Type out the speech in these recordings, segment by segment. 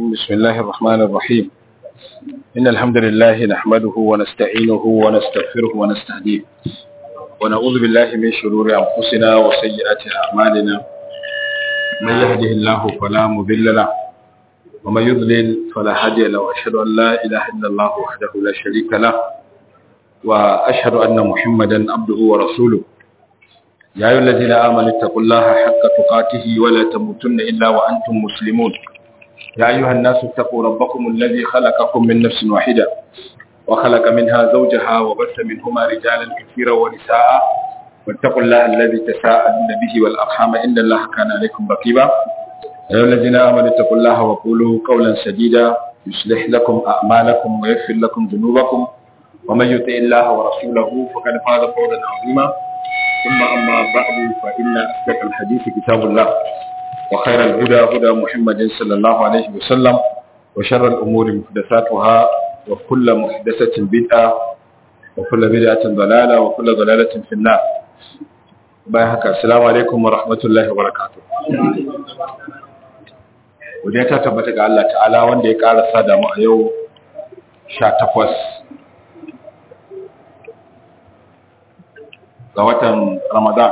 بسم الله الرحمن الرحيم إن الحمد لله نحمده ونستعينه ونستغفره ونستهديه ونعوذ بالله من شرور أنفسنا وسيئات أعمالنا من يهده الله فلا مضل له ومن يضلل فلا هادي له وأشهد أن لا إله إلا الله وحده لا شريك له وأشهد أن محمدا عبده ورسوله يا أيها الذين آمنوا اتقوا الله حق تقاته ولا تموتن إلا وأنتم مسلمون يا أيها الناس اتقوا ربكم الذي خلقكم من نفس واحدة وخلق منها زوجها وبث منهما رجالا كثيرا ونساء واتقوا الله الذي تساءلون به والأرحام إن الله كان عليكم رقيبا يا أيها الذين آمنوا اتقوا الله وقولوا قولا سديدا يصلح لكم أعمالكم ويغفر لكم ذنوبكم ومن يطع الله ورسوله فقد فاز فوزا عظيما ثم أما بعد فإن أصدق الحديث كتاب الله وخير الهدى هدى محمد صلى الله عليه وسلم وشر الأمور محدثاتها وكل محدثة بدعة وكل بدعة ضلالة وكل ضلالة في النار بايحك السلام عليكم ورحمة الله وبركاته wadda ta tabbata ga Allah ta'ala wanda ya ƙara da mu a yau 18 ga watan Ramadan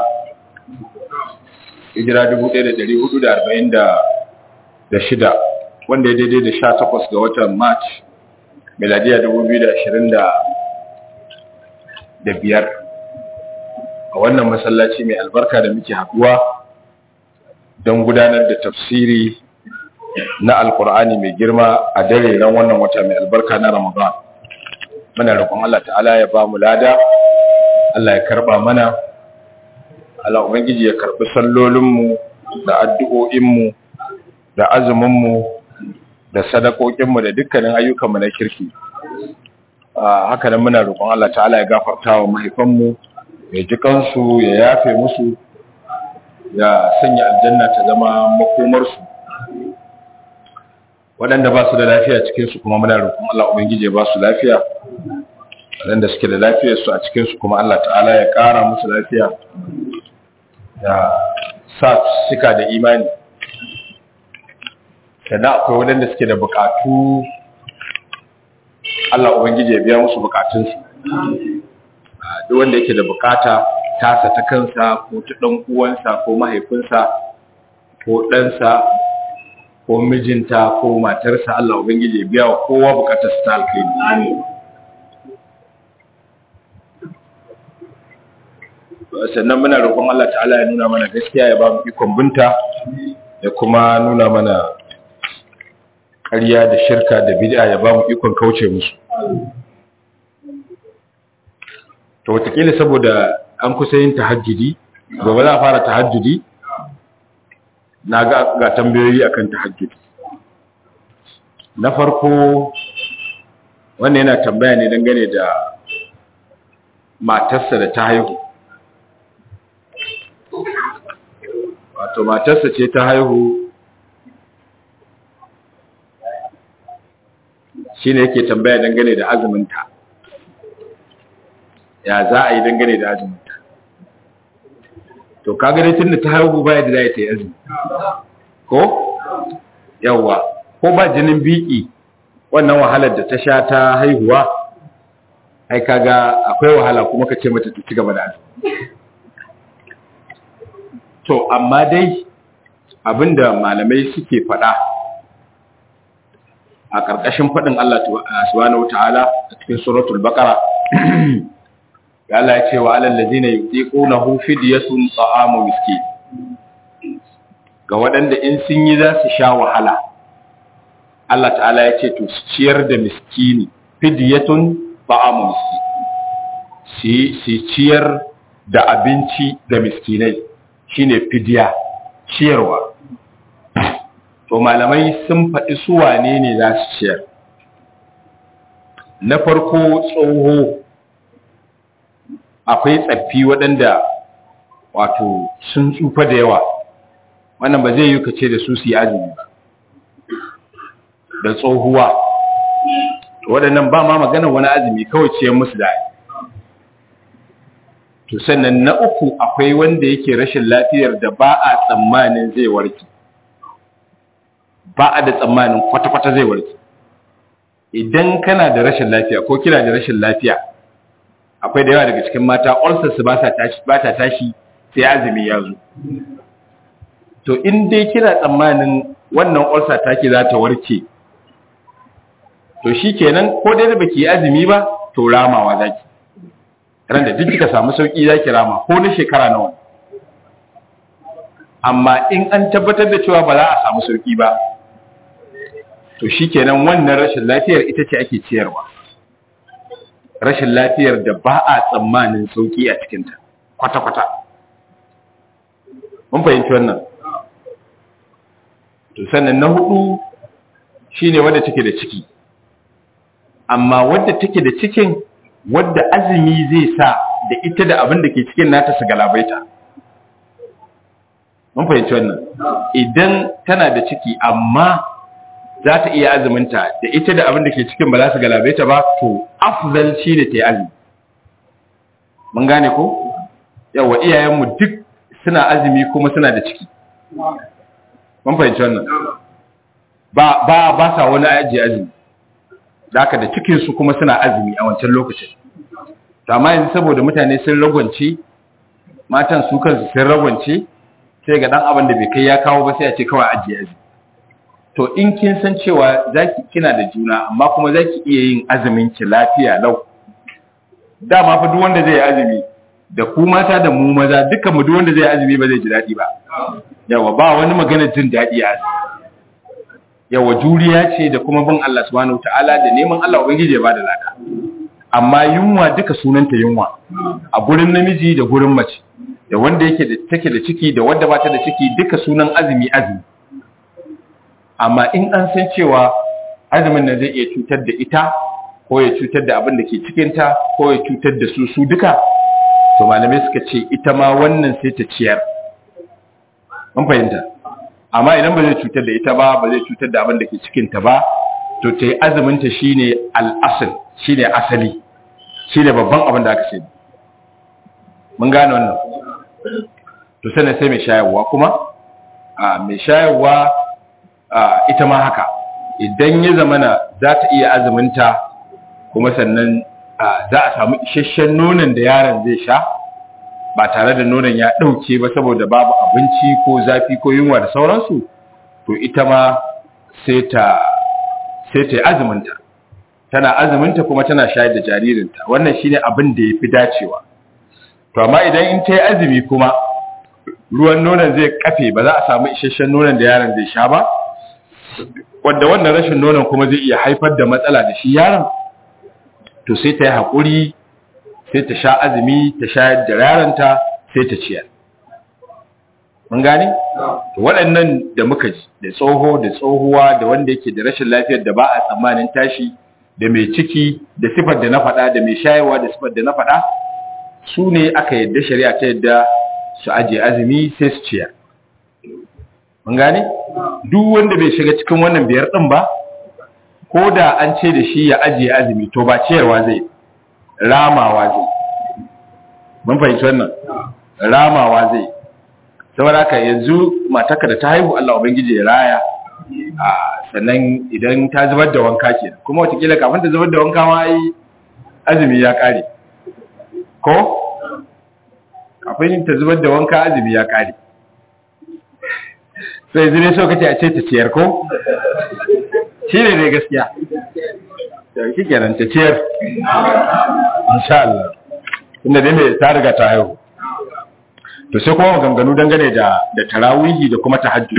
hijira 1446 wanda ya daidai da 18 ga watan March miladiya 2025 a wannan masallaci mai albarka da muke haduwa don gudanar da tafsiri na alkur'ani mai girma a dare ran wannan wata mai albarka na Ramadan muna roƙon Allah ta'ala ya ba mu lada Allah ya karba mana Allah ubangiji ya karbi sallolinmu da addu'o'inmu da azuminmu da sadakokinmu da dukkanin ayyukanmu na kirki haka nan muna roƙon Allah ta'ala ya gafarta wa mahaifanmu ya ji kansu ya yafe musu ya sanya aljanna ta zama makomarsu waɗanda ba su da lafiya cikinsu kuma muna roƙon Allah ubangiji ya ba su lafiya waɗanda suke da lafiyarsu a cikinsu kuma Allah ta'ala ya ƙara musu lafiya da sa suka da imani sannan akwai waɗanda suke da buƙatu Allah Ubangiji ya biya musu buƙatunsu duk wanda yake da buƙata tasa ta kansa ko ta ɗan uwansa ko mahaifinsa ko ɗansa ko mijinta ko matarsa Allah Ubangiji ya biya wa kowa buƙatarsa ta alkhairi sannan muna roƙon Allah ta'ala ya nuna mana gaskiya ya ba mu ikon binta ya kuma nuna mana ƙarya da shirka da bid'a ya ba mu ikon kauce musu to wataƙila saboda an kusa yin tahajjudi gobe za a fara tahajjudi na ga ga tambayoyi akan tahajjudi na farko wannan yana tambaya ne dangane da matarsa da ta haihu wato matarsa ce ta haihu shi ne yake tambaya dangane da azuminta ya za a yi dangane da azuminta to kaga dai tun da ta haihu baya da za ta yi azumi ko yawwa ko ba jinin biki wannan wahalar da ta sha ta haihuwa ai kaga akwai wahala kuma ka ce mata ta ci gaba da azumi to amma dai abinda malamai suke faɗa a ƙarƙashin faɗin Allah subhanahu wata'ala a cikin suratul baqara ya Allah ya ce wa alal ladina yutiqunahu fidyatun ta'amu miskin ga waɗanda in sun yi za su sha wahala Allah ta'ala ya ce to su ciyar da miskini fidyatun ta'amu miskin si ciyar da abinci ga miskinai shine fidiya ciyarwa to malamai sun faɗi su wane ne za su ciyar na farko tsoho akwai tsaffi waɗanda wato sun tsufa da yawa wannan ba zai yi kace da su su yi azumi ba da tsohuwa waɗannan ba ma magana wani azumi kawai ciyar musu da to sannan na uku akwai wanda yake rashin lafiyar da ba a tsammanin zai warke ba a da tsammanin kwata-kwata zai warke idan kana da rashin lafiya ko kina da rashin lafiya akwai da yawa daga cikin mata ulcer su ba ta tashi sai azumi ya zo to in dai kina tsammanin wannan ulcer take za ta warke to shikenan ko dai da baki azumi ba to ramawa zaki ran da duk kika samu sauki zaki rama ko na shekara nawa amma in an tabbatar da cewa ba za a samu sauki ba to shikenan wannan rashin lafiyar ita ce ake ciyarwa rashin lafiyar da ba a tsammanin sauki a cikinta kwata-kwata mun fahimci wannan to sannan na hudu shine wadda take da ciki amma wadda take da cikin wadda azumi zai sa da ita da abin da ke cikin nata su galabaita mun fahimci wannan idan tana da ciki amma za ta iya azuminta da ita da abin da ke cikin ba za su galabaita ba to afzal shi ne ta yi azumi mun gane ko yawa iyayenmu duk suna azumi kuma suna da ciki mun fahimci wannan ba ba ba sa wani ajiye azumi da haka da cikin su kuma suna azumi a wancan lokacin to amma yanzu saboda mutane sun ragwance matan su kansu sun ragwance sai ga dan abin da bai kai ya kawo ba sai a ce kawai ajiye azumi to in kin san cewa zaki kina da juna amma kuma zaki iya yin azumin ki lafiya lau dama fa duk wanda zai azumi da ku mata da mu maza dukkan mu duk wanda zai azumi ba zai ji dadi ba yawa ba wani magana jin dadi a yawa juriya ce da kuma bin Allah subhanahu wataala da neman Allah ubangiji ya bada lada amma yunwa duka sunanta yunwa a gurin namiji da gurin mace da wanda yake da take da ciki da wanda bata da ciki duka sunan azumi azumi amma in an san cewa azumin nan zai iya cutar da ita ko ya cutar da abin da ke cikinta ko ya cutar da su su duka to malamai suka ce ita ma wannan sai ta ciyar mun fahimta amma idan ba zai cutar da ita ba ba zai cutar da abin da ke cikinta ba to ta yi azuminta shine al'asal shine asali shine babban abin da aka ce mun gane wannan to sannan sai mai shayarwa kuma a mai shayarwa ita ma haka idan ya zamana za ta iya azuminta kuma sannan za a samu isasshen nonon da yaron zai sha ba tare da nonon ya ɗauke ba saboda babu abinci ko zafi ko yunwa da sauransu to ita ma sai ta sai ta yi azuminta tana azuminta kuma tana shayar da jaririnta wannan shine abin da ya fi dacewa to amma idan in ta yi azumi kuma ruwan nonon zai kafe ba za a samu isasshen nonon da yaron zai sha ba wanda wannan rashin nonon kuma zai iya haifar da matsala da shi yaron to sai ta yi haƙuri sai ta sha azumi ta shayar da yaronta sai ta ciyar mun gane to waɗannan da muka ji da tsoho da tsohuwa da wanda yake da rashin lafiyar da ba a tsammanin tashi da mai ciki da sifar da na faɗa da mai shayarwa da sifar da na faɗa su ne aka yadda shari'a ta yadda su ajiye azumi sai su ciyar mun gane duk wanda bai shiga cikin wannan biyar din ba ko da an ce da shi ya ajiye azumi to ba ciyarwa zai ramawa zai mun fahimci wannan ramawa zai saboda haka yanzu mataka da ta haihu Allah ubangiji ya raya a sannan idan ta zubar da wanka ke kuma watakila kafin ta zubar da wanka ma ai azumi ya kare ko kafin ta zubar da wanka azumi ya kare sai zire so kace a ce ta ciyar ko shi ne ne gaskiya shi kenan ta ciyar insha Allah inda dai mai ta riga ta haihu to sai kuma maganganu dangane da da tarawihi da kuma tahajjud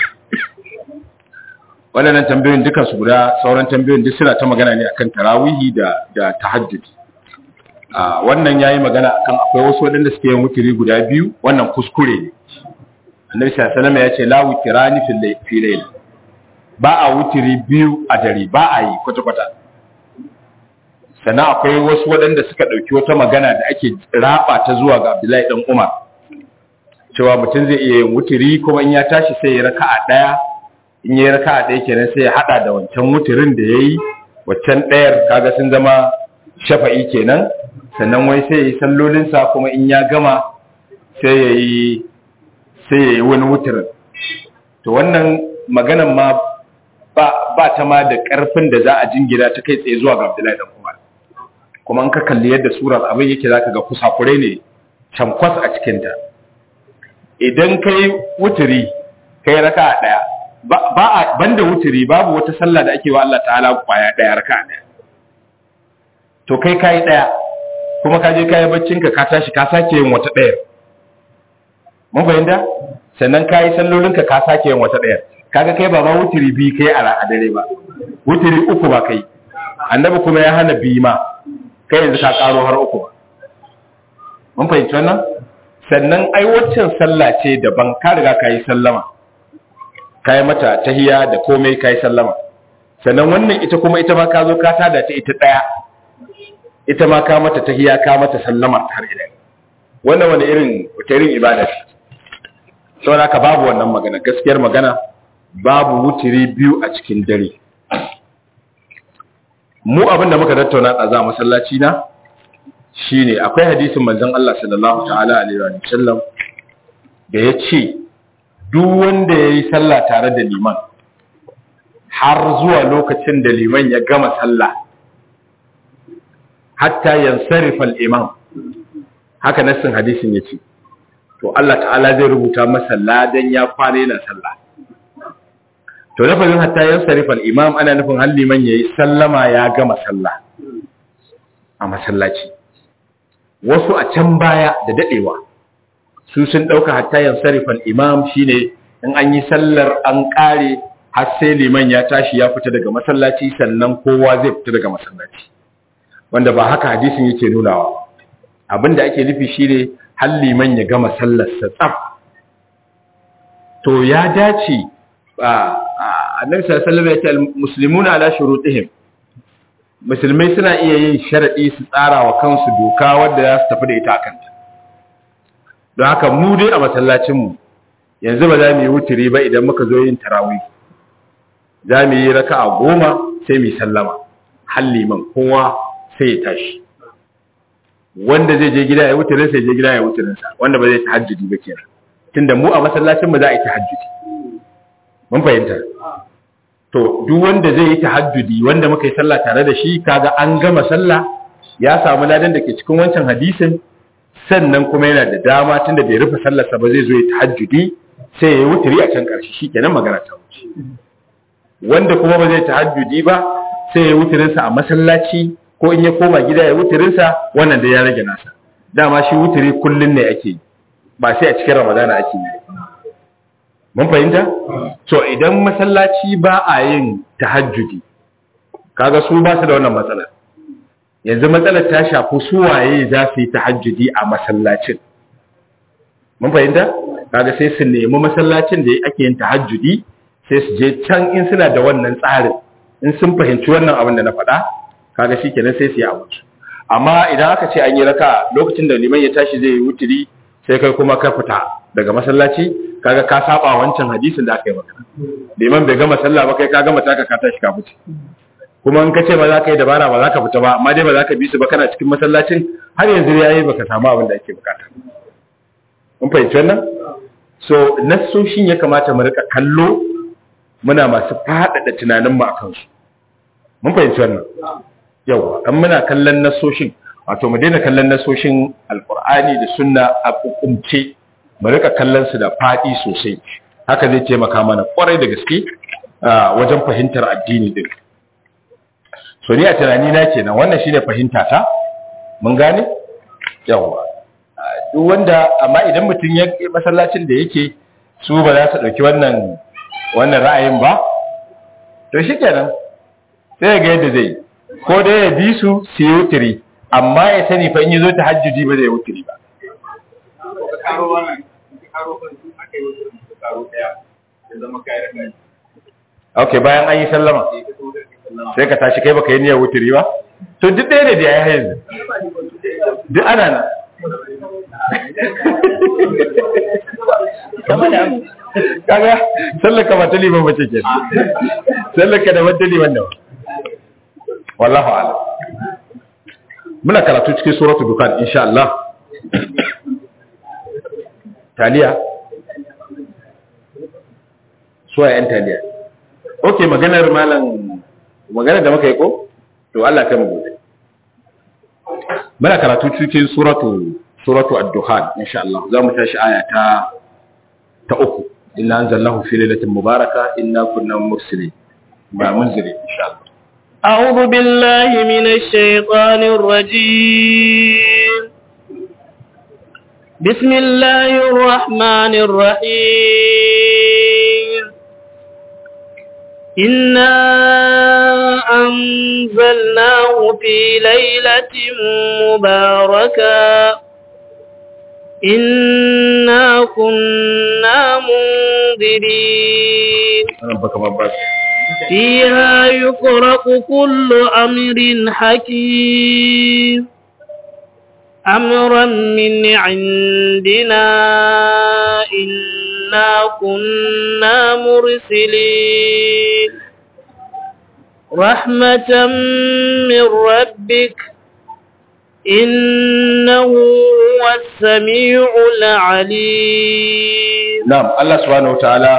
waɗannan tambayoyin dukan su guda sauran tambayoyin duk suna ta magana ne akan tarawihi da da tahajjud a wannan yayi magana akan akwai wasu waɗanda suke yin wutiri guda biyu wannan kuskure ne annabi sallallahu alaihi wasallam ya ce la wutirani fil layl ba a wutiri biyu a dare ba a yi kwata kwata sannan akwai wasu waɗanda suka ɗauki wata magana da ake raba ta zuwa ga Abdullahi dan Umar cewa mutum zai iya yin wutiri kuma in ya tashi sai ya raka'a ɗaya in ya raka'a ɗaya kenan sai ya hada da wancan wutirin da yayi waccan ɗayar kaga sun zama shafa'i kenan sannan wai sai ya yi sallolinsa kuma in ya gama sai ya yi sai ya yi wani wutirin to wannan maganan ma ba ba ta ma da karfin da za a jingina ta kai tsaye zuwa ga Abdullahi dan Umar kuma in ka kalli yadda surar abin yake zaka ga kusakurai ne cankwas a cikin ta idan kai wuturi kai raka'a daya ba a banda wuturi babu wata sallah da ake wa Allah ta'ala kwaya daya raka'a daya to kai kai daya kuma ka je kai baccin ka ka tashi ka sake yin wata daya mun fahimta sannan kai sallolin ka ka sake yin wata daya kaga kai ba ma wuturi bi kai a dare ba wuturi uku ba kai annabi kuma ya hana bi ma kai yanzu ka karo har uku ba mun fahimci wannan sannan ai waccan sallah ce daban ka riga ka yi sallama ka yi mata tahiya da komai ka yi sallama sannan wannan ita kuma ita ma ka zo ka tada ta ita ɗaya ita ma ka mata tahiya ka mata sallama har ila wannan wani irin wata irin ibada ce saboda ka babu wannan magana gaskiyar magana babu wutiri biyu a cikin dare mu abin da muka tattauna a za masallaci na shine akwai hadisin manzon Allah sallallahu ta'ala alaihi wa sallam da ya ce duk wanda ya yi sallah tare da liman har zuwa lokacin da liman ya gama sallah hatta yansarifa al-imam haka nassin hadisin ya ce to Allah ta'ala zai rubuta masa ladan ya kwana yana sallah to lafazin hatta yansarifa al-imam ana nufin har liman yayi sallama ya gama sallah a masallaci wasu a can baya da dadewa su sun dauka hatta yansarifal imam shine in an yi sallar an kare har sai liman ya tashi ya fita daga masallaci sannan kowa zai fita daga masallaci wanda ba haka hadisin yake nunawa abinda ake nufi shine har liman ya gama sallar sa tsaf to ya dace annabi sallallahu alaihi wasallam ya ce muslimuna ala shurutihim musulmai suna iya yin sharaɗi su tsara wa kansu doka wadda za su tafi da ita a kanta don haka mu dai a masallacinmu yanzu ba za mu yi wuturi ba idan muka zo yin tarawih za mu yi raka a goma sai mu sallama halliman kowa sai ya tashi wanda zai je gida ya wuturin sai je gida ya wuturin sa wanda ba zai tahajjudi ba kenan tunda mu a masallacinmu za a yi tahajjudi mun fahimta to duk wanda zai yi tahajjudi wanda muka yi sallah tare da shi kaga an gama sallah ya samu ladan da ke cikin wancan hadisin sannan kuma yana da dama tunda bai rufe sallarsa ba zai zo ya tahajjudi sai ya yi wuturi a can ƙarshe shi kenan magana ta wuce wanda kuma ba zai tahajjudi ba sai ya yi wuturinsa a masallaci ko in ya koma gida ya wuturinsa wannan da ya rage nasa dama shi wuturi kullun ne ake yi ba sai a cikin ramadana ake yi mun fahimta so idan masallaci ba a yin tahajjudi kaga su ba su da wannan matsalar yanzu matsalar ta shafi su waye za su yi tahajjudi a masallacin mun fahimta kaga sai su nemi masallacin da ake yin tahajjudi sai su je can in suna da wannan tsarin in sun fahimci wannan abin da na faɗa kaga shikenan sai su yi abu amma idan aka ce an yi raka lokacin da liman ya tashi zai yi wuturi sai kai kuma ka fita daga masallaci kaga ka saba wancan hadisin da aka yi maka liman bai gama sallah ba kai ka gama taka ka tashi ka fice kuma in ka ce ba za ka yi dabara ba za ka fita ba amma dai ba za ka bi su ba kana cikin masallacin har yanzu ya yi baka samu abin da ake bukata mun fahimci wannan so nassoshin ya kamata mu rika kallo muna masu faɗaɗa tunanin mu akan su mun fahimci wannan yawa an muna kallon nassoshin wato mu daina kallon nassoshin alqur'ani da sunna a hukumce mu rika kallon su da faɗi sosai haka zai taimaka mana kwarai da gaske wajen fahimtar addini din so ni a tunani na kenan wannan shine fahimta ta mun gane yawa duk wanda amma idan mutum ya masallacin da yake su ba za su dauki wannan wannan ra'ayin ba to shikenan sai ga yadda zai ko dai ya bi su su yi wutiri amma ya sani fa in yi zo ta hajjuji ba zai wutiri ba ok bayan an yi sallama sai ka tashi kai baka yi niyyar wuturi ba to duk ɗaya ne da ya yi yanzu duk ana nan kaga sallaka ba ta liman bace ke sallaka da wata liman da wallahu ala muna karatu cikin suratul dukan insha Allah taliya suwa yan taliya okay maganar malam maganar da muka yi ko to Allah kai mu gobe muna karatu cikin suratu suratu ad-duhan insha Allah za mu tashi aya ta ta uku inna anzalnahu fi lailatin mubaraka inna kunna mursilin ba munzili insha Allah أعوذ بالله من الشيطان الرجيم بسم الله الرحمن الرحيم إنا أنزلناه في ليلة مباركة إنا كنا منذرين ربك مبارك فيها يفرق كل أمر حكيم أمرا من عندنا إنا كنا مرسلين رحمة من ربك إنه هو السميع العليم na'am Allah subhanahu wataala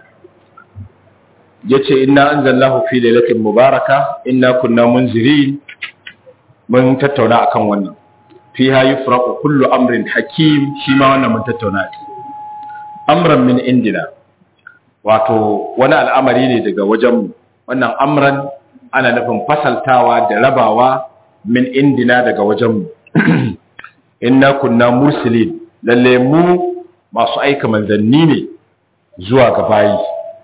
yace inna anzalnahu fi lailatin mubaraka inna kunna munzirin mun tattauna akan wannan fiha yufraqu kullu amrin hakim shi ma wannan mun tattauna shi amran min indina wato wani al'amari ne daga wajen wannan amran ana nufin fasaltawa da rabawa min indina daga wajen inna kunna mursilin lalle mu masu aika manzanni ne zuwa ga bayi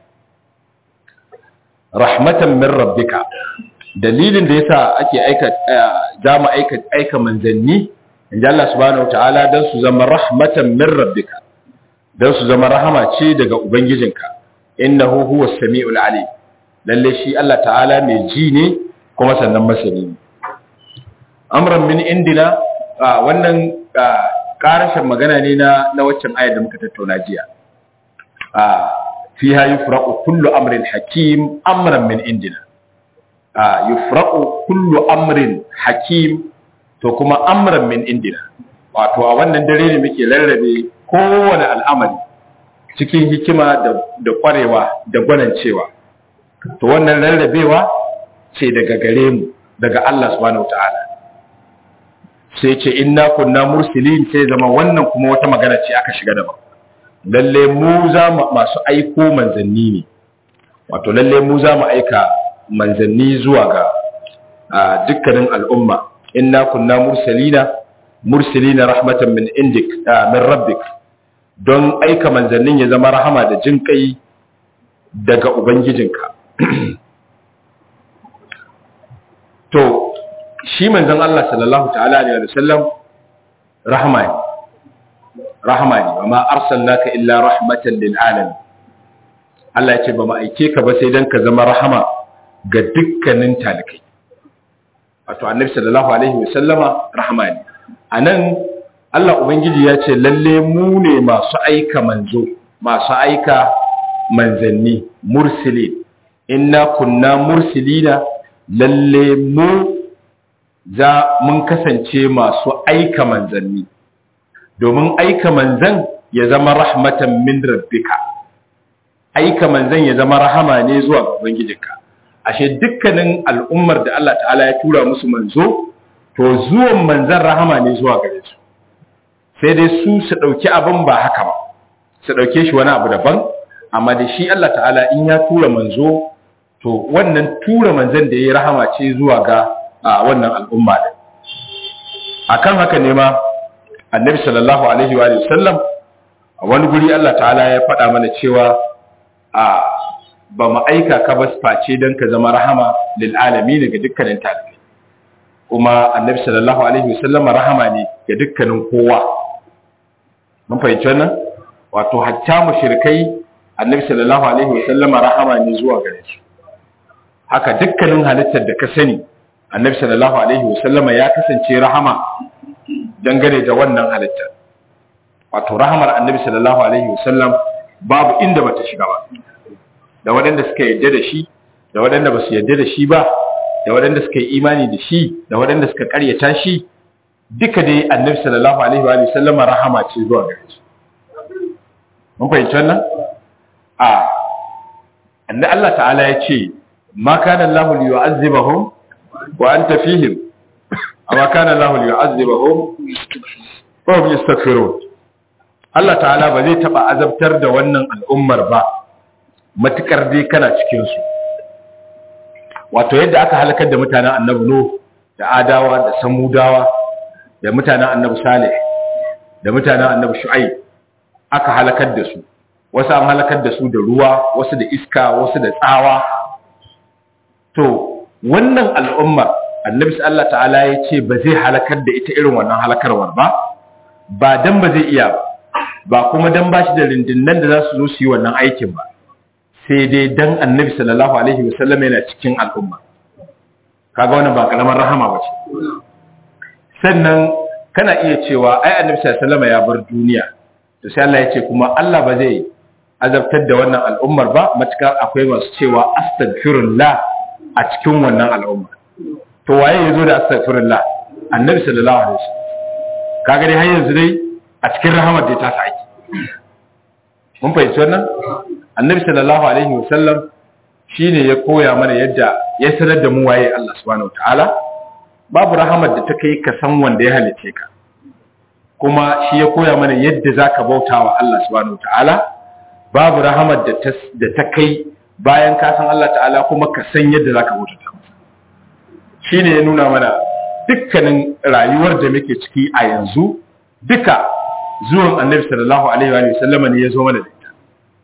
rahmatan min rabbika dalilin da yasa ake aika za mu aika aika manzanni inda Allah subhanahu wataala dan su zama rahmatan min rabbika dan su zama rahama ce daga ubangijinka innahu huwas samiul alim lalle shi Allah ta'ala mai ji ne kuma sannan masani ne amran min indina wannan karashin magana ne na na waccan ayar da muka tattauna jiya fiha yufraqu kullu amrin hakim amran min indina yufraqu kullu amrin hakim to kuma amran min indina wato a wannan dare ne muke rarrabe kowane al'amari cikin hikima da kwarewa da gwanancewa to wannan rarrabewa ce daga gare mu daga Allah subhanahu wataala sai ce inna kunna mursilin sai zama wannan kuma wata magana ce aka shiga daban lalle mu za mu masu aiko manzanni ne wato lalle mu za mu aika manzanni zuwa ga dukkanin al'umma inna kunna mursalina mursilina rahmatan min indik min rabbik don aika manzannin ya zama rahama da jin kai daga ubangijinka to shi manzon Allah sallallahu ta'ala alaihi wasallam rahama ne rahama ne amma arsalnaka illa rahmatan lil alamin Allah ya ce ba mu aike ka ba sai dan ka zama rahama ga dukkanin talikai wato annabi sallallahu alaihi wasallama rahama ne anan Allah ubangiji ya ce lalle mu ne masu aika manzo masu aika manzanni mursili inna kunna mursilina lalle mu za mun kasance masu aika manzanni domin aika manzan ya zama rahmatan min rabbika aika manzan ya zama rahama ne zuwa ga ubangijinka ashe dukkanin al'ummar da Allah ta'ala ya tura musu manzo to zuwan manzan rahama ne zuwa gare su sai dai su su dauki abin ba haka ba su dauke shi wani abu daban amma da shi Allah ta'ala in ya tura manzo to wannan tura manzan da ya rahama ce zuwa ga a wannan al'umma din akan haka ne ma annabi sallallahu alaihi wa sallam a wani guri Allah ta'ala ya faɗa mana cewa a ba mu aika ka ba face don ka zama rahama lil alamin ga dukkanin talibai kuma annabi sallallahu alaihi wa sallam rahama ne ga dukkanin kowa mun fahimci wannan wato hatta mushrikai annabi sallallahu alaihi wa sallam rahama ne zuwa gare su haka dukkanin halittar da ka sani annabi sallallahu alaihi wasallama ya kasance rahama dangane da wannan halittar wato rahamar annabi sallallahu alaihi wasallam babu inda bata shiga ba da waɗanda suka yarda da shi da waɗanda ba su yarda da shi ba da waɗanda suka yi imani da shi da waɗanda suka karyata shi duka dai annabi sallallahu alaihi wa sallama rahama ce zuwa gare su mun fahimci wannan a annabi Allah ta'ala ya ce ma kana Allah liyu'azzibahum wa anta fihim amma kana Allah liyu'azzibahum wa hum yastaghfirun Allah ta'ala ba zai taba azabtar da wannan al'ummar ba matukar dai kana cikin su wato yadda aka halakar da mutanen annabi Nuh da Adawa da Samudawa da mutanen annabi Salih da mutanen annabi Shu'aib aka halakar da su wasu an halakar da su da ruwa wasu da iska wasu da tsawa to wannan al'ummar annabi Allah ta'ala ya ce ba zai halakar da ita irin wannan halakarwar ba ba dan ba zai iya ba ba kuma dan ba shi da rindinnan da za su zo su yi wannan aikin ba sai dai dan annabi sallallahu alaihi wasallam yana cikin al'umma kaga wannan ba karamar rahama ba ce sannan kana iya cewa ai annabi sallallahu alaihi wasallam ya bar duniya to sai Allah ya ce kuma Allah ba zai azabtar da wannan al'ummar ba matukar akwai masu cewa astaghfirullah a cikin wannan al'umma to waye yazo da astaghfirullah annabi sallallahu alaihi wasallam kaga dai har yanzu dai a cikin rahamar da ta saki mun fahimci wannan annabi sallallahu alaihi wasallam shine ya koya mana yadda ya sanar da mu waye Allah subhanahu wataala babu rahamar da ta kai ka san wanda ya halice ka kuma shi ya koya mana yadda zaka bautawa Allah subhanahu wataala babu rahamar da ta da ta kai bayan ka san Allah ta'ala kuma ka san yadda zaka bautata masa shine ya nuna mana dukkanin rayuwar da muke ciki a yanzu duka zuwan annabi sallallahu alaihi wa sallam ne ya zo mana da ita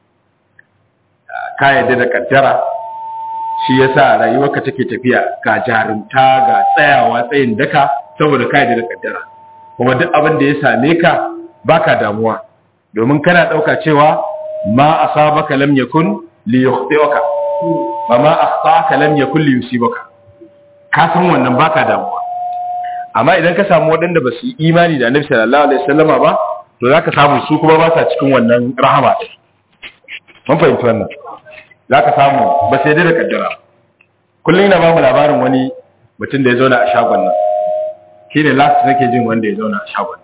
ka yadda da kaddara shi yasa rayuwarka take tafiya ga jarumta ga tsayawa tsayin daka saboda ka yadda da kaddara kuma duk abin da ya same ka baka damuwa domin kana dauka cewa ma asabaka lam yakun li yukhti'aka wa ma akhtaka lam yakun li yusibaka ka san wannan baka damuwa amma idan ka samu waɗanda ba su yi imani da annabi sallallahu alaihi wasallama ba to zaka samu su kuma ba sa cikin wannan rahama mun fahimci wannan zaka samu ba sai da kaddara kullum ina ba mu labarin wani mutum da ya zauna a shagon nan shine last nake jin wanda ya zauna a shagon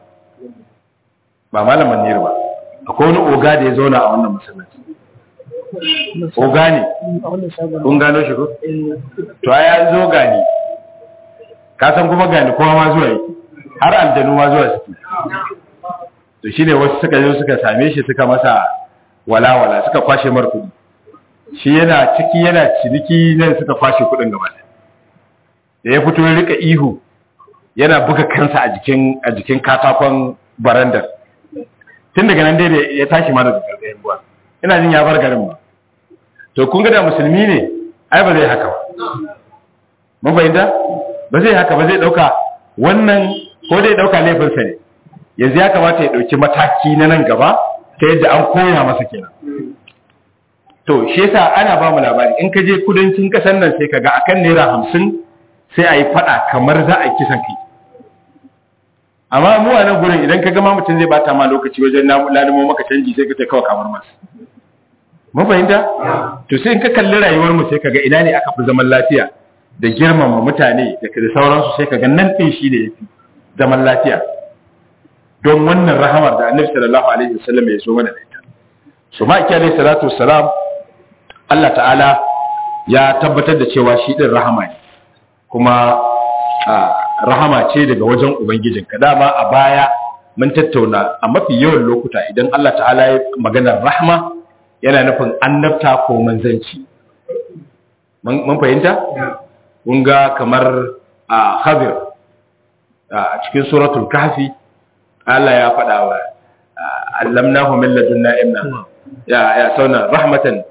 ba malaman nir ba akwai wani oga da ya zauna a wannan masallaci oga ne kun gano shi ko to ya zo gani ka san kuma gani kowa ma zuwa yake har aljanu ma zuwa suke to shine wasu suka zo suka same shi suka masa walawala suka kwashe mar kudi shi yana ciki yana ciniki nan suka kwashe kudin gaba da ya fito ya rika ihu yana buga kansa a jikin a jikin katakon barandar tun daga nan dai ya tashi ma daga gargayen buwa ina jin ya bar garin ba to kun ga da musulmi ne ai ba zai haka ba mun fahimta ba zai haka ba zai dauka wannan ko dai dauka laifinsa ne yanzu ya kamata ya dauki mataki na nan gaba ta yadda an koya masa kenan to shi yasa ana ba mu labari in ka je kudancin kasar nan sai kaga akan naira hamsin sai a yi fada kamar za a yi kisan kai amma mu a nan gurin idan ka gama mutum zai bata ma lokaci wajen lalimo maka canji sai ka ce kawai kamar masu mun fahimta to sai in ka kalli rayuwar mu sai kaga ina ne aka fi zaman lafiya da girmama mutane da da sauransu sai kaga nan din shi da yafi zaman lafiya don wannan rahamar da Annabi sallallahu alaihi wasallam ya so mana da ita so ma iki alaihi salatu wassalam Allah ta'ala ya tabbatar da cewa shi din rahama ne kuma rahama ce daga wajen ubangijinka dama a baya mun tattauna a mafi yawan lokuta idan Allah ta'ala ya maganar rahma yana nufin annabta ko manzanci mun fahimta kun ga kamar a khabir a cikin suratul kahfi Allah ya faɗa wa allamnahu min ladunna ilma ya ya sauna rahmatan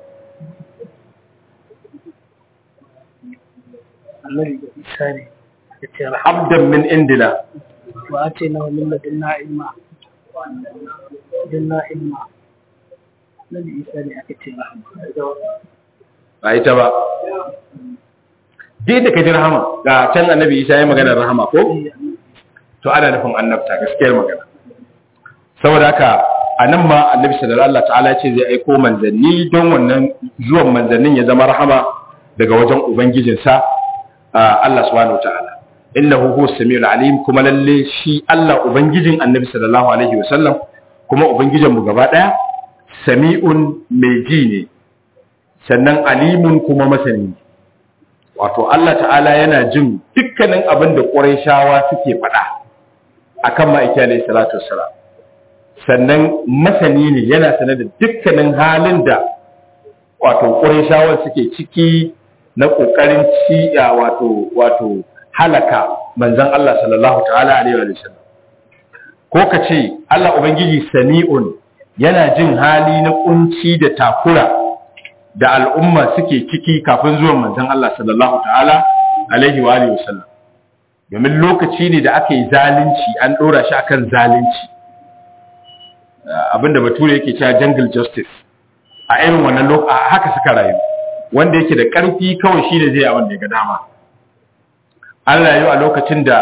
annabi isa ne ya ce abdan min indina wa ce na min ladunna ilma ladunna ilma annabi isa ne aka ce rahama ba ita ba duk da ka ji rahama ga can annabi isa ya magana rahama ko to ana nufin annabta gaskiyar magana saboda haka a nan ma annabi sallallahu alaihi ta'ala ce zai aiko manzanni don wannan zuwan manzannin ya zama rahama daga wajen ubangijinsa Allah subhanahu ta'ala innahu huwa samiul alim kuma lalle shi Allah ubangijin annabi sallallahu alaihi wasallam kuma ubangijin mu gaba daya sami'un mai ji ne sannan alimun kuma masani wato Allah ta'ala yana jin dukkanin abin da Qurayshawa suke faɗa akan ma'aiki alayhi salatu wassalam sannan masani ne yana sanar da dukkanin halin da wato Qurayshawa suke ciki na kokarin ci wato wato halaka manzon Allah sallallahu ta'ala alaihi wa sallam ko kace Allah ubangiji sami'un yana jin hali na kunci da takura da al'umma suke ciki kafin zuwan manzon Allah sallallahu ta'ala alaihi wa alihi wasallam domin lokaci ne da aka yi zalunci an dora shi akan zalunci abinda bature yake cewa jungle justice a irin wannan lokaci haka suka rayu wanda yake da karfi kawai shi ne zai abin da ya ga dama an rayu a lokacin da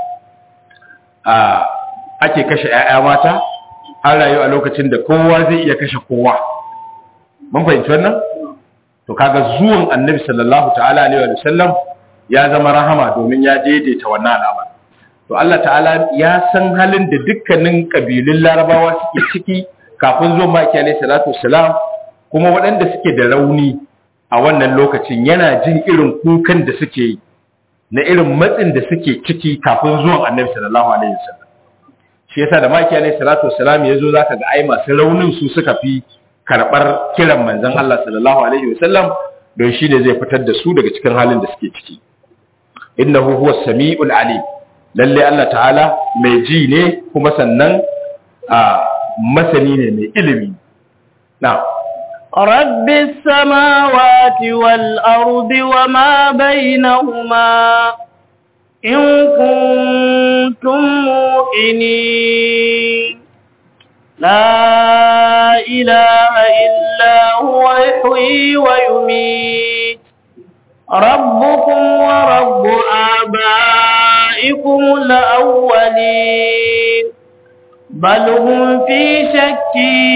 ake kashe 'ya'ya mata an rayu a lokacin da kowa zai iya kashe kowa mun fahimci wannan to kaga zuwan annabi sallallahu ta'ala alaihi wa sallam ya zama rahama domin ya daidaita wannan al'amari to Allah ta'ala ya san halin da dukkanin kabilun larabawa suke ciki kafin zuwan maki alaihi salatu wassalam kuma waɗanda suke da rauni a wannan lokacin yana jin irin kukan da suke yi na irin matsin da suke ciki kafin zuwan annabi sallallahu alaihi wasallam shi yasa da maki alaihi salatu wassalam ya zo zaka ga ai masu raunin su suka fi karɓar kiran manzon Allah sallallahu alaihi wasallam don shi ne zai fitar da su daga cikin halin da suke ciki innahu huwa samiul alim lalle Allah ta'ala mai ji ne kuma sannan a masani ne mai ilimi na رب السماوات والأرض وما بينهما إن كنتم موقنين لا إله إلا هو يحيي ويميت ربكم ورب آبائكم الأولين بل هم في شك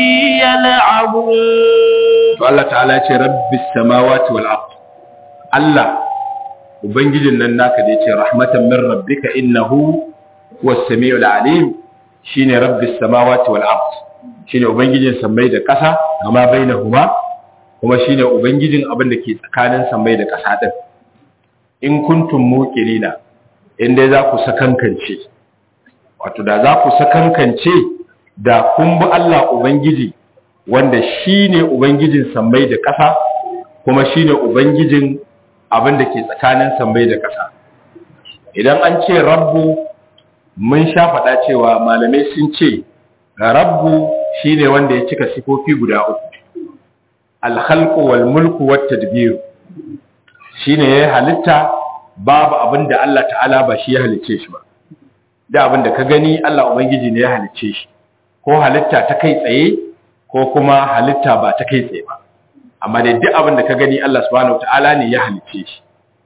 يلعبون Allah ta'ala ya ce rabbis samawati wal ard Allah ubangijin nan naka da yace rahmatan min rabbika innahu was samiul alim shine rabbis samawati wal ard shine ubangijin sammai da ƙasa amma bainahuma kuma shine ubangijin abin da ke tsakanin sammai da ƙasa din in kuntum muqinina in dai za ku sakankance wato da za ku sakankance da kun bi Allah ubangiji wanda shine ubangijin sammai da ƙasa kuma shine ubangijin abin da ke tsakanin sammai da ƙasa idan an ce rabbu mun sha faɗa cewa malamai sun ce rabbu shine wanda ya cika sifofi guda uku alhalqu wal mulku wat tadbir shine ya halitta babu abin da Allah ta'ala ba shi ya halicce shi ba da abin da ka gani Allah ubangiji ne ya halicce shi ko halitta ta kai tsaye ko kuma halitta ba ta kai tsaye ba amma dai duk abin da ka gani Allah subhanahu ta'ala ne ya halicce shi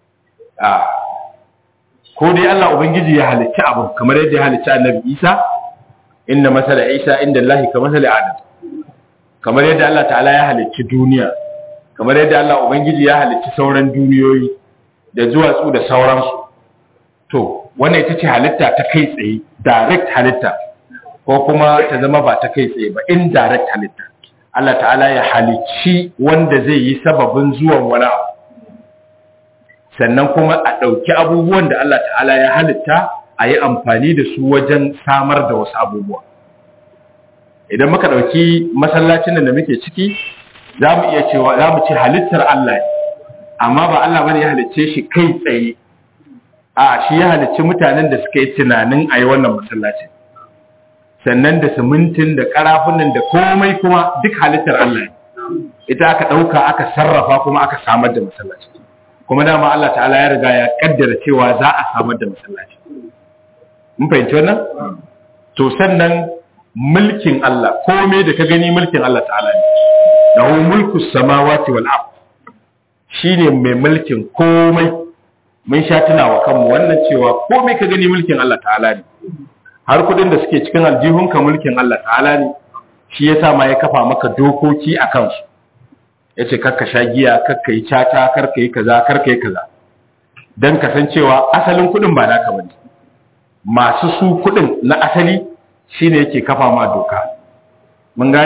ko dai Allah ubangiji ya halicci abu kamar yadda ya halicci annabi Isa inna masala Isa inda Allah ka masala Adam kamar yadda Allah ta'ala ya halicci duniya kamar yadda Allah ubangiji ya halicci sauran duniyoyi da duwatsu da sauransu to wannan ita ce halitta ta kai tsaye direct halitta ko kuma ta zama ba ta kai tsaye ba indirect halitta Allah ta'ala ya halicci wanda zai yi sababin zuwan wani abu sannan kuma a ɗauki abubuwan da Allah ta'ala ya halitta a yi amfani da su wajen samar da wasu abubuwa idan muka ɗauki masallacin da muke ciki za mu iya cewa za mu ce halittar Allah amma ba Allah bane ya halicce shi kai tsaye a shi ya halicci mutanen da suka yi tunanin a yi wannan masallacin sannan da simintin da karafunan da komai kuma duk halittar Allah ita aka ɗauka aka sarrafa kuma aka samar da masallaci kuma dama Allah ta'ala ya riga ya kaddara cewa za a samar da masallaci mun fahimci wannan to sannan mulkin Allah komai da ka gani mulkin Allah ta'ala ne lahu mulku samawati wal ard shine mai mulkin komai mun sha tunawa kanmu wannan cewa komai ka gani mulkin Allah ta'ala ne har kudin da suke cikin aljihunka mulkin Allah ta'ala ne shi yasa ma ya kafa maka dokoki a kansu yace karka sha giya karka yi cata karka yi kaza karka yi kaza dan kasancewa asalin kudin ba naka bane masu su kudin na asali shine yake kafa ma doka mun gane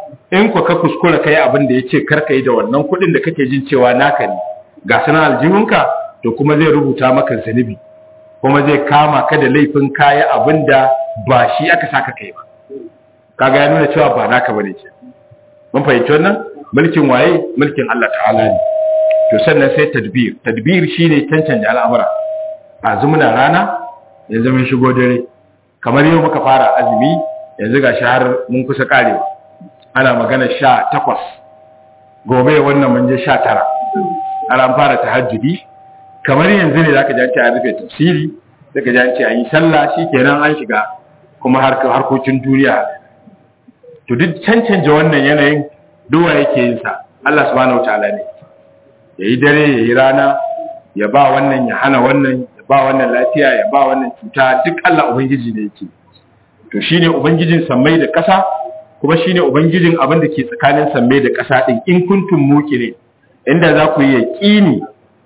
in ku ka kuskura kai abin da yace kar ka yi da wannan kuɗin da kake jin cewa naka ne ga sanan aljihunka to kuma zai rubuta maka zunubi kuma zai kama ka da laifin kaya abin da ba shi aka saka kai ba kaga ya nuna cewa ba naka bane ke mun fahimci wannan mulkin waye mulkin Allah ta'ala ne to sannan sai tadbir tadbir shine tantance al'amura a zumuna rana yanzu mun shigo dare kamar yau muka fara azumi yanzu ga har mun kusa karewa ana magana sha takwas gobe wannan mun je sha tara ana fara tahajjudi kamar yanzu ne zaka ji an ce an rufe tafsiri zaka ji an ce an yi sallah shikenan an shiga kuma harkokin duniya to duk cancanta wannan yanayin duwa yake yin sa Allah subhanahu wataala ne yayi dare yayi rana ya ba wannan ya hana wannan ya ba wannan lafiya ya ba wannan cuta duk Allah ubangiji ne yake to shine ubangijin sammai da ƙasa kuma shine ubangijin abin da ke tsakanin sammai da ƙasa din in kuntum muqinin inda za ku yi yaqini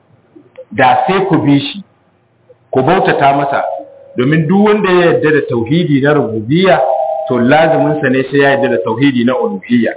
da sai ku bi shi ku bautata masa domin duk wanda ya yarda da tauhidi na rububiyya to lazimin sa ne sai ya yarda da tauhidi na uluhiyya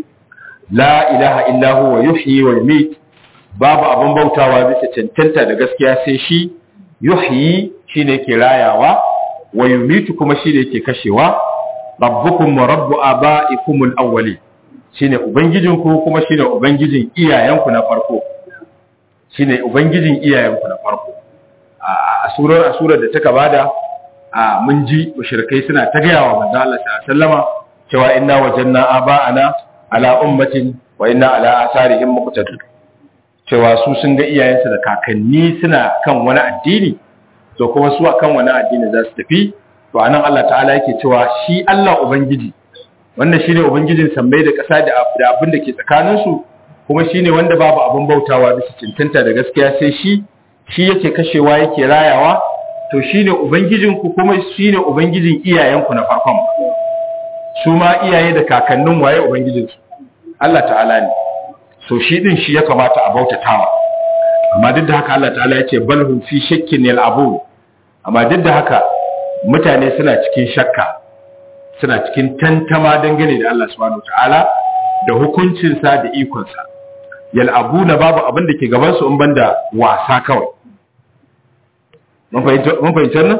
la ilaha illa huwa yuhyi wa yumiit babu abin bautawa bisa cancanta da gaskiya sai shi yuhyi shine yake rayawa wa yumitu kuma shine yake kashewa rabbukum wa rabbu abaikumul awwali shine ubangijinku kuma shine ubangijin iyayenku na farko shine ubangijin iyayenku na farko a surar a surar da taka bada a mun ji mushrikai suna ta gaya wa manzo Allah sallama cewa inna wajanna aba'ana ala ummatin wa inna ala asarihim muqtadun cewa su sun ga iyayensu da kakanni suna kan wani addini to kuma su akan wani addini za su tafi to anan Allah ta'ala yake cewa shi Allah ubangiji wanda shine ubangijin sammai da ƙasa da abin da ke tsakaninsu kuma shine wanda babu abin bautawa bisa cancanta da gaskiya sai shi shi yake kashewa yake rayawa to shine ubangijinku kuma shine ubangijin iyayenku na farkon su ma iyaye da kakannin waye ubangijinsu Allah ta'ala ne so shi din shi ya kamata a bautatawa amma duk da haka Allah ta'ala ya ce balhum fi shakkin yal'abun amma duk da haka mutane suna cikin shakka suna cikin tantama dangane da Allah subhanahu ta'ala da hukuncinsa da ikonsa yal'abuna babu abin da ke gaban su in banda wasa kawai mun fahimci wannan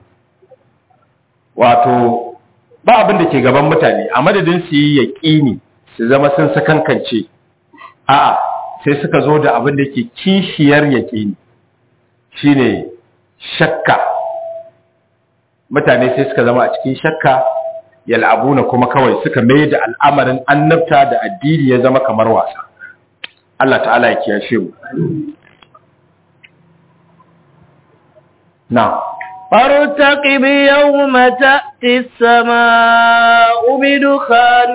wato ba abin da ke gaban mutane a madadin su yi yaƙini su zama sun sakankance a'a sai suka zo da abin da ke kishiyar yaƙini shine shakka mutane sai suka zama a cikin shakka yal'abuna kuma kawai suka mai da al'amarin annabta da addini ya zama kamar wasa Allah ta'ala ya kiyashe mu na فارتقب يوم تأتي السماء بدخان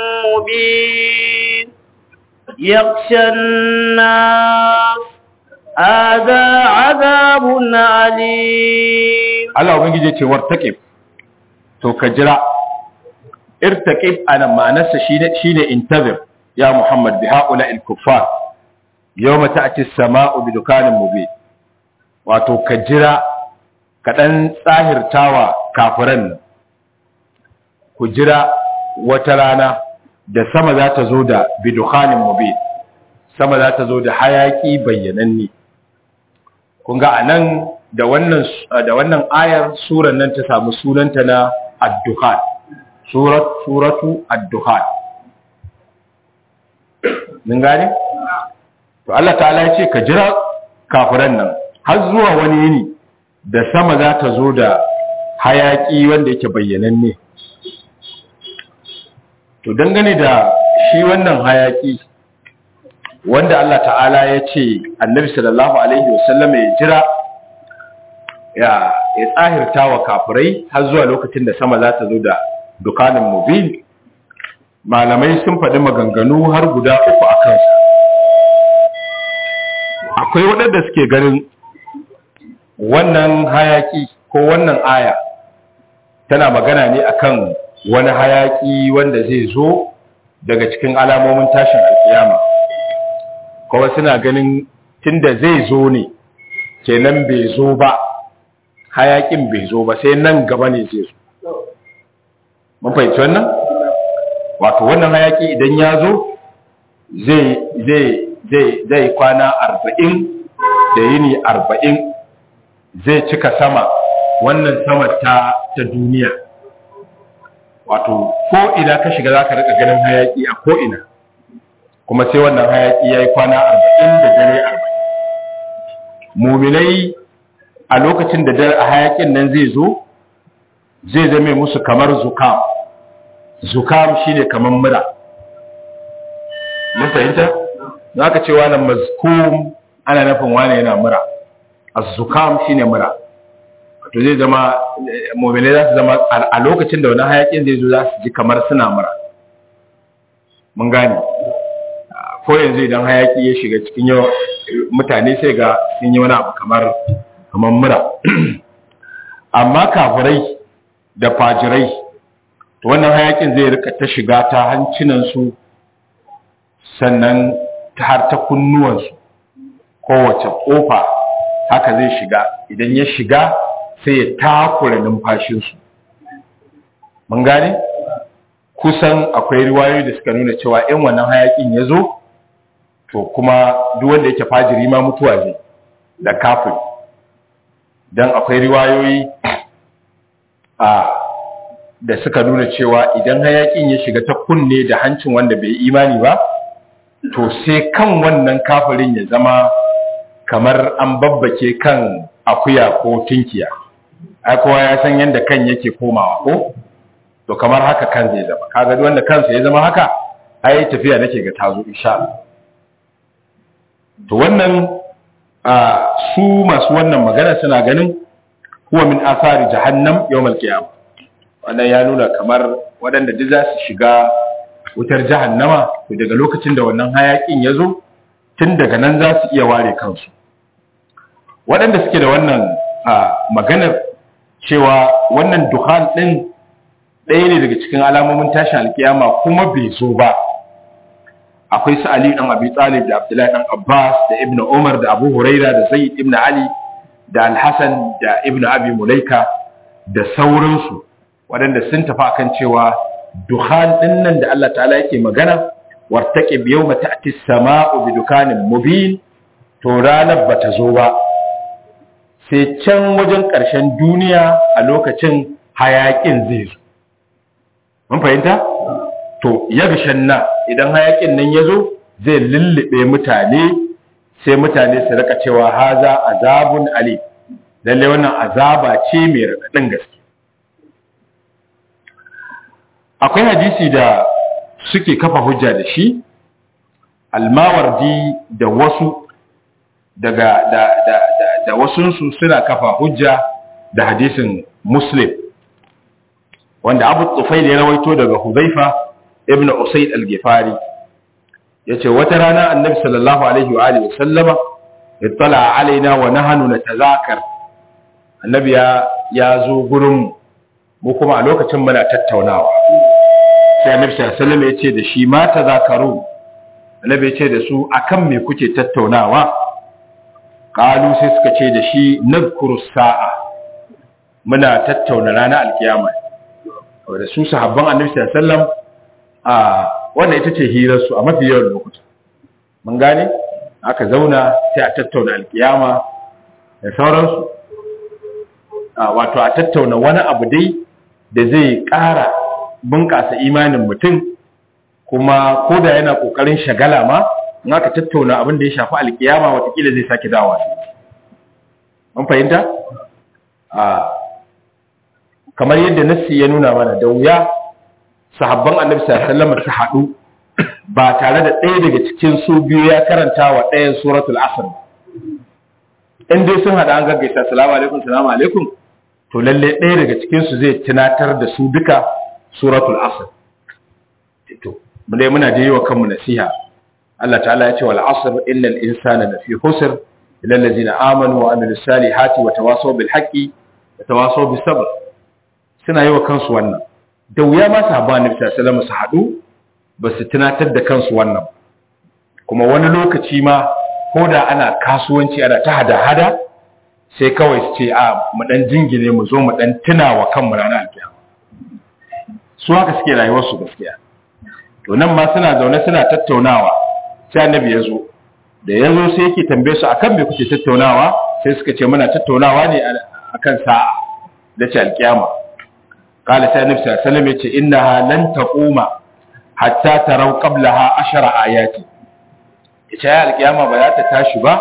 مبين يغشى الناس هذا عذاب عليم Allah ubangiji ya ce wartaqib to ka jira irtaqib ana ma'anarsa shine shine intazir ya Muhammad bi haula al kuffar yawma ta'ti as-sama'u bi dukanin mubin wato ka jira ka dan tsahirtawa kafiran ku jira wata rana da sama za ta zo da bi dukanin mubin sama za ta zo da hayaki bayyananne kun ga anan da wannan da wannan ayar suran nan ta samu sunanta na ad-dukhan surat suratu ad-dukhan mun gane to Allah ta'ala ya ce ka jira kafiran nan har zuwa wani yini da sama za ta zo da hayaki wanda yake bayyananne to dangane da shi wannan hayaki wanda Allah ta'ala ya ce annabi sallallahu alaihi wasallam ya jira ya ya tsahirta wa kafirai har zuwa lokacin da sama za ta zo da dukanin mubin malamai sun faɗi maganganu har guda uku a kansa akwai waɗanda suke ganin wannan hayaki ko wannan aya tana magana ne akan wani hayaki wanda zai zo daga cikin alamomin tashin alkiyama kuma suna ganin tunda zai zo ne kenan bai zo ba hayakin bai zo ba sai nan gaba ne zai zo mun fahimci wannan wato wannan hayaki idan ya zo zai zai zai zai kwana arba'in da yini arba'in zai cika sama wannan sama ta ta duniya wato ko ina ka shiga zaka rika ganin hayaki a ko ina kuma sai wannan hayaki yayi kwana arba'in da dare arba'in muminai a lokacin da a hayakin nan zai zo zai zame musu kamar zukam zukam shine kamar mura mun fahimta za ka ce wani mazkum ana nufin wani yana mura az-zukam shine mura to zai zama mu'mini za su zama a lokacin da wani hayakin zai zo za su ji kamar suna mura mun gane ko yanzu idan hayaki ya shiga cikin yau mutane sai ga sun yi wani abu kamar kamar mura amma kafirai da fajirai to wannan hayakin zai rika ta shiga ta hancinansu sannan ta har ta kunnuwansu kowace kofa haka zai shiga idan ya shiga sai ya takura numfashinsu mun gane kusan akwai riwayoyi da suka nuna cewa in wannan hayakin ya zo to kuma duk wanda yake fajiri ma mutuwa zai da kafin don akwai riwayoyi a da suka nuna cewa idan hayakin ya shiga ta kunne da hancin wanda bai imani ba to sai kan wannan kafirin ya zama kamar an babbake kan akuya ko tinkiya ai kowa ya san yadda kan yake komawa ko to kamar haka kan zai zama kaga duk wanda kansa ya zama haka ai tafiya nake ga tazo insha Allah to wannan a su masu wannan magana suna ganin huwa min athari jahannam yawmal qiyamah wannan ya nuna kamar waɗanda duk za su shiga wutar jahannama to daga lokacin da wannan hayakin ya zo tun daga nan za su iya ware kansu waɗanda suke da wannan maganar cewa wannan duhan ɗin ɗaya ne daga cikin alamomin tashin alkiyama kuma bai zo ba akwai su ali ɗan abi talib da abdullahi ɗan abbas da ibn umar da abu huraira da zaid ibn ali da alhassan da ibn abi mulaika da sauransu waɗanda sun tafi akan cewa duhan ɗin nan da Allah ta'ala yake magana wartake biyau mata ati sama'u bi dukanin mubin to ranar ba ta zo ba sai can wajen ƙarshen duniya a lokacin hayaƙin zai zo mun fahimta to yagshan na idan hayaƙin nan ya zo zai lullube mutane sai mutane su rika cewa haza azabun ali lalle wannan azaba ce mai raɗaɗin gaske akwai hadisi da suke kafa hujja da shi almawardi da wasu daga da da da, da wasunsu suna kafa hujja da hadisin muslim wanda abu tsufail ya rawaito daga hudhaifa ibn usayd al-gifari yace wata rana annabi sallallahu alaihi wa alihi wasallama ittala alaina wa nahnu natazakar annabi ya ya zo gurin mu kuma a lokacin muna tattaunawa sai annabi sallallahu alaihi ya ce da shi ma tazakaru annabi ya ce da su akan me kuke tattaunawa qalu sai suka ce da shi nadhkuru sa'a muna tattauna ranar alkiyama da su sahabban annabi sallallahu alaihi wasallam a wannan ita ce hirar su a mafi yawan lokuta mun gane aka zauna sai a tattauna alkiyama da sauransu wato a tattauna wani abu dai da zai ƙara bunƙasa imanin mutum kuma ko da yana ƙoƙarin shagala ma in aka tattauna abin da ya shafi alkiyama watakila zai sake dawa an fahimta kamar yadda nassi ya nuna mana da wuya sahabban annabi sallallahu alaihi su haɗu ba tare da ɗaya daga cikin su biyu ya karanta wa ɗayan suratul asr in dai sun haɗa an gaggaisa salamu alaikum salamu alaikum to lalle ɗaya daga cikin su zai tunatar da su duka suratul asr to mu dai muna da yi wa kanmu nasiha Allah ta'ala ya ce wal asr innal insana lafi khusr illa allazina amanu wa amilus salihati wa tawasaw bil haqqi wa tawasaw bis sabr suna yi wa kansu wannan da wuya ma sahabba annabi sallallahu alaihi su haɗu ba su tunatar da kansu wannan kuma wani lokaci ma ko da ana kasuwanci ana ta hada-hada sai kawai su ce a mu dan jingine mu zo mu dan tuna wa kanmu ranar alkiyama su haka suke rayuwar su gaskiya to nan ma suna zaune suna tattaunawa sai annabi ya zo da ya zo sai yake tambaye su akan me kuke tattaunawa sai suka ce muna tattaunawa ne akan sa'a da ce alkiyama qala sai annabi sallallahu alaihi wasallam yace innaha lan taquma hatta tarau qablaha ashara ayati ita ya alkiyama ba za ta tashi ba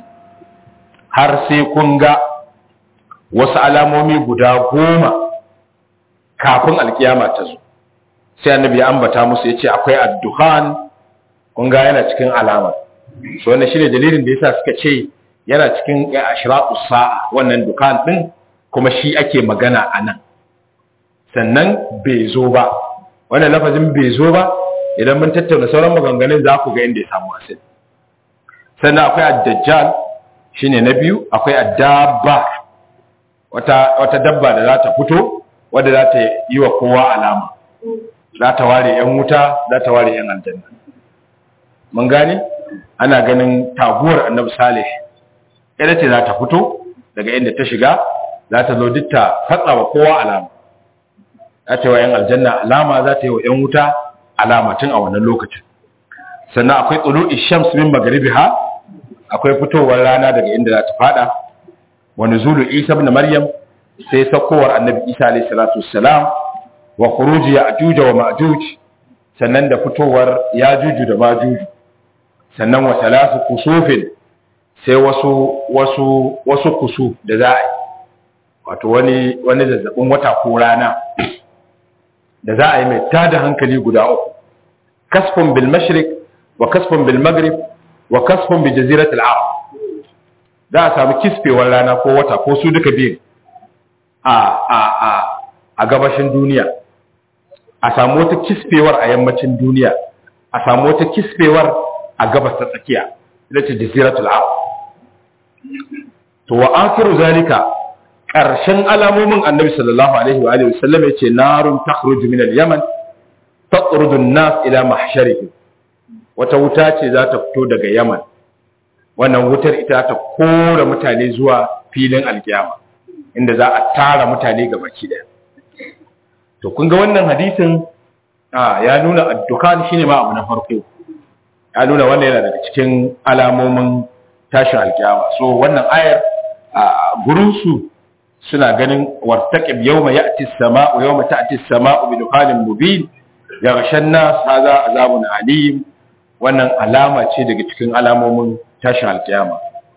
har sai kun ga wasu alamomi guda goma kafin alkiyama ta zo sai annabi ya ambata musu yace akwai ad-dukhan kun ga yana cikin alama so wannan shine dalilin da yasa suka ce yana cikin ashraqus sa'a wannan dukan din kuma shi ake magana anan sannan bai zo ba wannan lafazin bai zo ba idan mun tattauna sauran maganganun za ku ga inda ya samu asali sannan akwai ad-dajjal shine na biyu akwai ad-dabba wata wata dabba da za ta fito wadda za ta yi wa kowa alama za ta ware yan wuta za ta ware yan aljanna mun gane ana ganin taguwar annabi salih ita ce za ta fito daga inda ta shiga za ta zo duk ta fatsa wa kowa alama za ta yi wa yan aljanna alama za ta yi wa yan wuta alama tun a wannan lokacin sannan akwai tsulu ishams min magribiha akwai fitowar rana daga inda za ta fada wa nuzulu isa ibn maryam sai sakowar annabi isa alayhi salatu wassalam wa khuruji ya'juj wa ma'juj sannan da fitowar yajuju da majuju sannan wa salasu kusufin sai wasu wasu wasu kusu da za a yi wato wani wani zazzabin wata ko rana da za a yi mai tada hankali guda uku kasfun bil mashriq wa kasfun bil maghrib wa kasfun bi jaziratil arab za a samu kisfewar rana ko wata ko su duka biyu a a a a gabashin duniya a samu wata kisfewar a yammacin duniya a samu wata kisfewar a gabas ta tsakiya ita ce jaziratul arab to wa akhiru zalika karshen alamomin annabi sallallahu alaihi wa alihi wasallam yace narun takhruju min al-yaman tatrudu an-nas ila mahsharihim wata wuta ce za ta fito daga yaman wannan wutar ita ta kora mutane zuwa filin alkiyama inda za a tara mutane ga baki daya to kun ga wannan hadisin ya nuna addukan shine ma abu na farko ya nuna wannan yana daga cikin alamomin tashin alkiyama so wannan ayar a gurin su suna ganin wartaqib yawma ya'ti as-sama'u yawma ta'ti as-sama'u bi dukhanin mubin yaghsha an-nas hadha azabun alim wannan alama ce daga cikin alamomin tashin alkiyama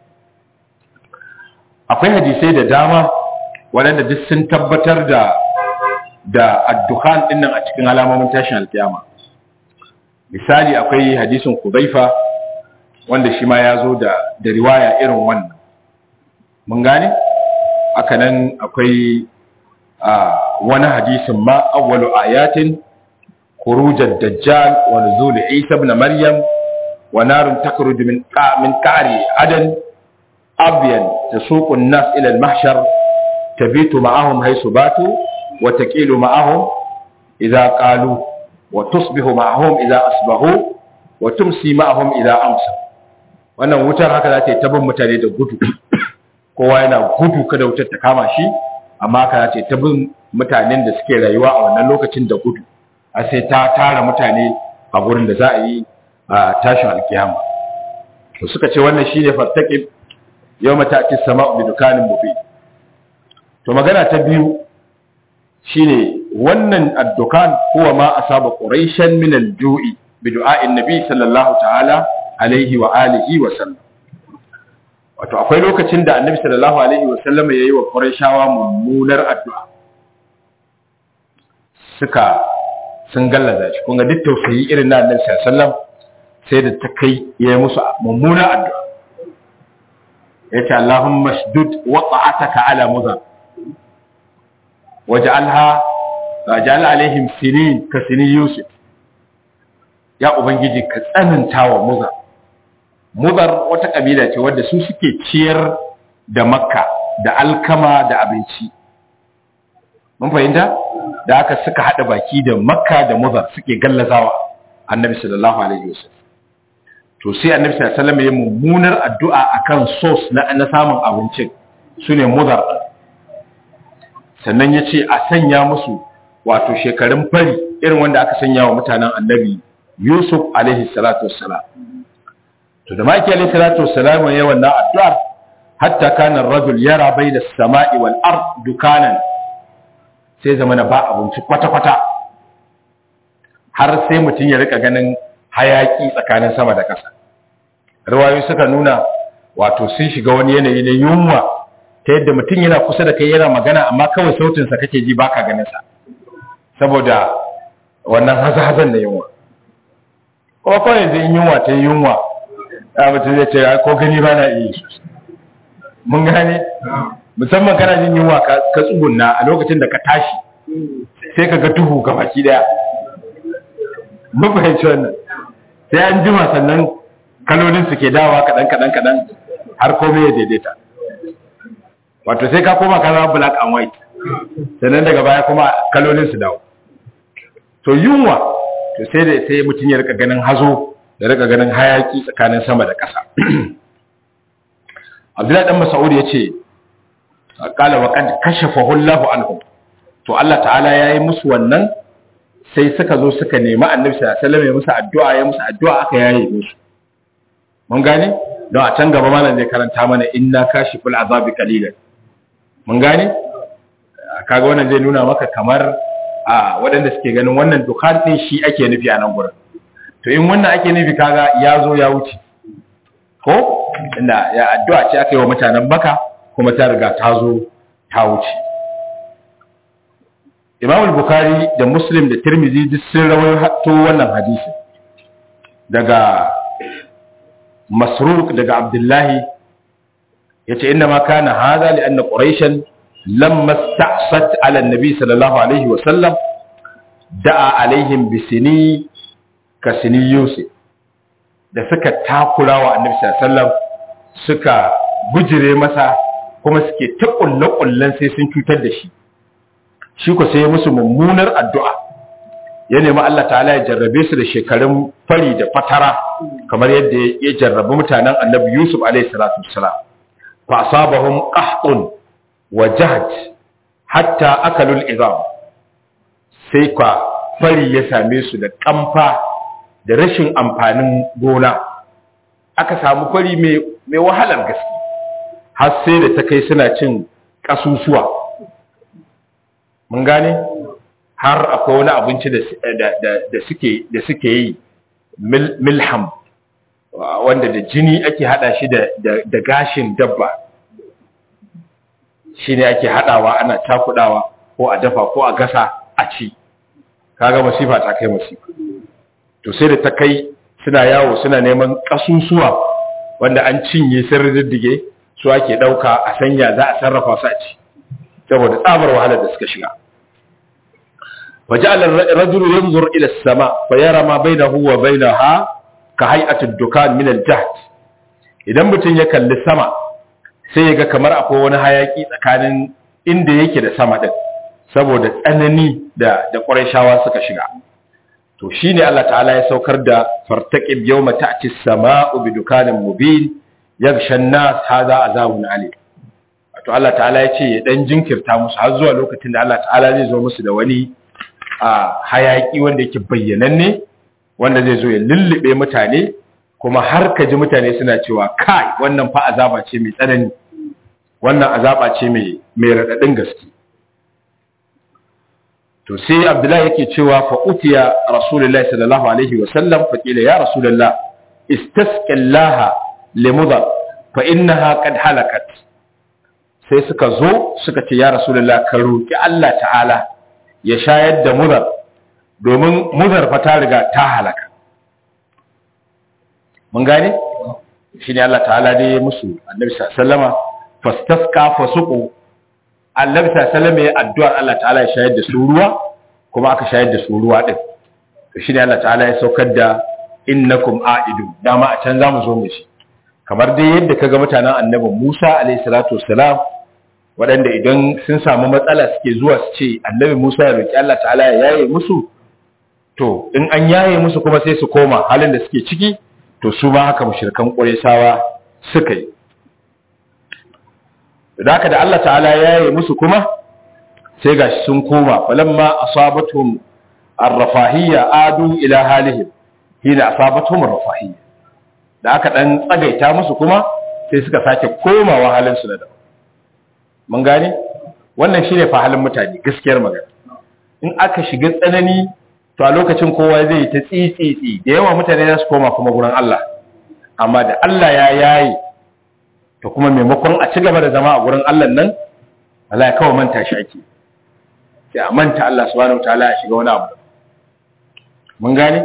akwai hadisai da dama waɗanda duk sun tabbatar da da addukhan dinnan a cikin alamomin tashin alkiyama misali akwai hadisin Kudaifa wanda shi ma ya zo da da riwaya irin wannan mun gane haka nan akwai wani hadisin ma awwalu ayatin خروج الدجال ونزول عيسى ابن مريم ونار تخرج من من كعر عدن أبين تسوق الناس إلى المحشر تبيت معهم حيث باتوا وتكيل معهم إذا قالوا وتصبح معهم إذا أصبحوا وتمسي معهم إذا أمسوا wannan wutar haka za ta yi tabin mutane da gudu kowa yana gudu kada wutar ta kama shi amma haka za ta yi tabin mutanen da suke rayuwa a wannan lokacin da gudu a sai ta tara mutane a gurin da za a yi a tashin alkiyama to suka ce wannan shine fattaqib yawma ta'ti as-sama'u bi dukanin mubin to magana ta biyu shine wannan ad-dukan huwa ma asaba quraishan min al-ju'i bi du'a'in nabi sallallahu ta'ala alaihi wa alihi wa sallam wato akwai lokacin da annabi sallallahu alaihi wa sallam yayi wa quraishawa mummunar addu'a suka sun gallaza shi kun ga duk tausayi irin na annabi sallallahu alaihi wasallam sai da ta kai ya yi musu mummuna addu'a yace Allahumma shdud wata'ataka ala mudhar waj'alha waj'al alaihim sinin ka sinin yusuf ya ubangiji ka tsananta wa mudhar mudhar wata kabila ce wadda su suke ciyar da makka da alkama da abinci mun fahimta da aka suka hada baki da makka da mudar suke gallazawa annabi sallallahu alaihi wasallam to sai annabi sallallahu alaihi wasallam ya mummunar addu'a akan sos na na samun abincin sune mudar sannan ya ce a sanya musu wato shekarun fari irin wanda aka sanya wa mutanen annabi Yusuf alaihi salatu wassalam to da maki alaihi salatu wassalam ya wannan addu'ar hatta kana ar-rajul yara bayna as-sama'i wal ard dukanan sai zamana ba abinci kwata kwata har sai mutum ya rika ganin hayaki tsakanin sama da ƙasa riwayoyi suka nuna wato sun shiga wani yanayi na yunwa ta yadda mutum yana kusa da kai yana magana amma kawai sautinsa kake ji baka ganin sa saboda wannan haza-hazan da yunwa kuma kawai yanzu in yunwa ta yi yunwa a mutum zai ce ko gani ba na iya mun gane musamman kana jin yunwa ka tsugunna a lokacin da ka tashi sai ka ga duhu ga baki daya mun fahimci wannan sai an jima sannan kalolin su ke dawa kaɗan kaɗan kaɗan har komai ya daidaita wato sai ka koma ka zama black and white sannan daga baya kuma kalolin su dawo to yunwa to sai da sai mutum ya rika ganin hazo da rika ganin hayaki tsakanin sama da ƙasa Abdullahi dan Mas'ud ya ce qala wa qad kashafahu Allahu anhum to Allah ta'ala yayi musu wannan sai suka zo suka nemi Annabi sallallahu alaihi wasallam ya musu addu'a ya musu addu'a aka yaye musu mun gane don a can gaba malam zai karanta mana inna kashiful azabi qalilan mun gane kaga wannan zai nuna maka kamar a waɗanda suke ganin wannan dukan ɗin shi ake nufi a nan gurin to in wannan ake nufi kaga ya zo ya wuce ko inda ya addu'a ce aka yi wa mutanen baka kuma ta riga ta zo ta wuce imam bukhari da muslim da tirmizi duk sun rawaito wannan hadisi daga masruq daga abdullahi yace inna ma kana hadha li anna quraishan lamma sta'sat ala an-nabi sallallahu alaihi wa sallam da'a alaihim bisini ka sini yusuf da suka takura wa annabi sallallahu alaihi wasallam suka bujire masa kuma suke ta kullakullan sai sun cutar da shi shi ko sai ya musu mummunar addu'a ya nemi Allah ta'ala ya jarrabe su da shekarun fari da fatara kamar yadda ya jarrabi mutanen annabi Yusuf alaihi salatu wassalam fa asabahum qahtun wa jahd hatta akalul izam sai kwa fari ya same su da kamfa da rashin amfanin gona aka samu fari mai wahalar gaske har sai da ta kai suna cin kasusuwa mun gane har akwai wani abinci da suke yi milham wanda da jini ake hada shi da gashin dabba shi ne ake hadawa ana cakudawa ko a dafa ko a gasa a ci kaga masifa ta kai masifa to sai da ta kai suna yawo suna neman kasusuwa wanda an cinye sun riddige su ake dauka a sanya za a sarrafa su a ci saboda tsabar wahalar da suka shiga وجعل الرجل ينظر إلى السماء فيرى ما بينه وبينها كهيئة الدكان من الجهد idan mutum ya kalli sama sai ya ga kamar akwai wani hayaki tsakanin inda yake da sama din saboda tsanani da da Qurayshawa suka shiga to shine Allah ta'ala ya saukar da fartaqib yawma ta'ti as-sama'u bi dukanin mubin yaghsha an-nas hadha azabun alim to Allah ta'ala ya ce ya dan jinkirta musu har zuwa lokacin da Allah ta'ala zai zo musu da wani a hayaki wanda yake bayyananne wanda zai zo ya lullube mutane kuma har ka ji mutane suna cewa kai wannan fa azaba ce mai tsanani wannan azaba ce mai mai radadin gaske to sai abdullahi yake cewa fa utiya rasulullahi sallallahu alaihi wa sallam fa qila ya rasulullah istasqillaha limudar fa innaha qad halakat sai suka zo suka ce ya rasulullah ka roki Allah ta'ala ya shayar da mudar domin mudar fa ta riga ta halaka mun gane shine Allah ta'ala dai ya musu annabi sallama fastasqa fasuqu annabi sallama ya addu'ar Allah ta'ala ya shayar da su ruwa kuma aka shayar da su ruwa din to shine Allah ta'ala ya saukar da innakum a'idu dama a can zamu zo mu shi kamar dai yadda kaga mutanen annabi Musa alayhi salatu wassalam waɗanda idan sun samu matsala suke zuwa su ce annabi Musa ya roki Allah ta'ala ya yaye musu to in an yaye musu kuma sai su koma halin da suke ciki to su ma haka mushrikan Qurayshawa suka yi da haka da Allah ta'ala ya yaye musu kuma sai gashi sun koma falamma asabatuhum arrafahiyya adu ila halihim hina asabatuhum rafahiyya da aka dan tsagaita musu kuma sai suka sake komawa halin su da daban mun gane wannan shine fa halin mutane gaskiyar magana in aka shiga tsanani to a lokacin kowa zai yi ta tsitsitsi da yawa mutane za su koma kuma gurin Allah amma da Allah ya yayi to kuma maimakon a ci gaba da zama a gurin Allah nan Allah ya kawo manta shi ake sai a manta Allah subhanahu wataala ya shiga wani abu mun gane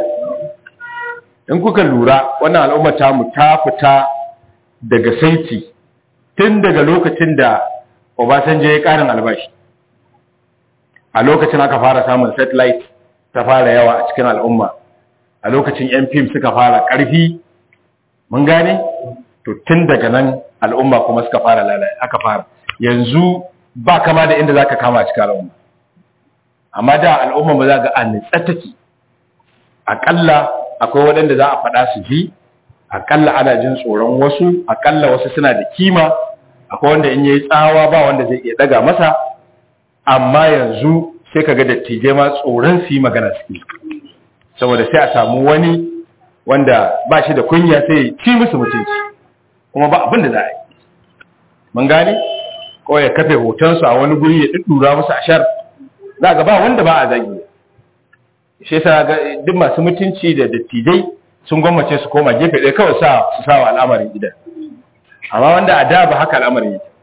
in kuka lura wannan al'umma ta mu ta fita daga saiti tun daga lokacin da Obasanjo ya karin albashi a lokacin aka fara samun satellite ta fara yawa a cikin al'umma a lokacin yan fim suka fara ƙarfi mun gane to tun daga nan al'umma kuma suka fara lalai aka fara yanzu ba kama da inda zaka kama a cikin al'umma amma da al'umma ba za ga an nitsa take akalla akwai waɗanda za a faɗa su ji akalla ana jin tsoron wasu akalla wasu suna da kima akwai wanda in yayi tsawa ba wanda zai iya daga masa amma yanzu sai kaga dattijai ma tsoron su yi magana suke saboda sai a samu wani wanda ba shi da kunya sai ya ci musu mutunci kuma ba abin da za a yi mun gane ko ya kafe hotonsu a wani guri ya ɗuɗɗura musu ashar za ga ba wanda ba a zagi shi yasa ga duk masu mutunci da dattijai sun gwammace su koma gefe ɗaya kawai sa su sa wa al'amarin gidan amma wanda a da ba haka al'amarin yake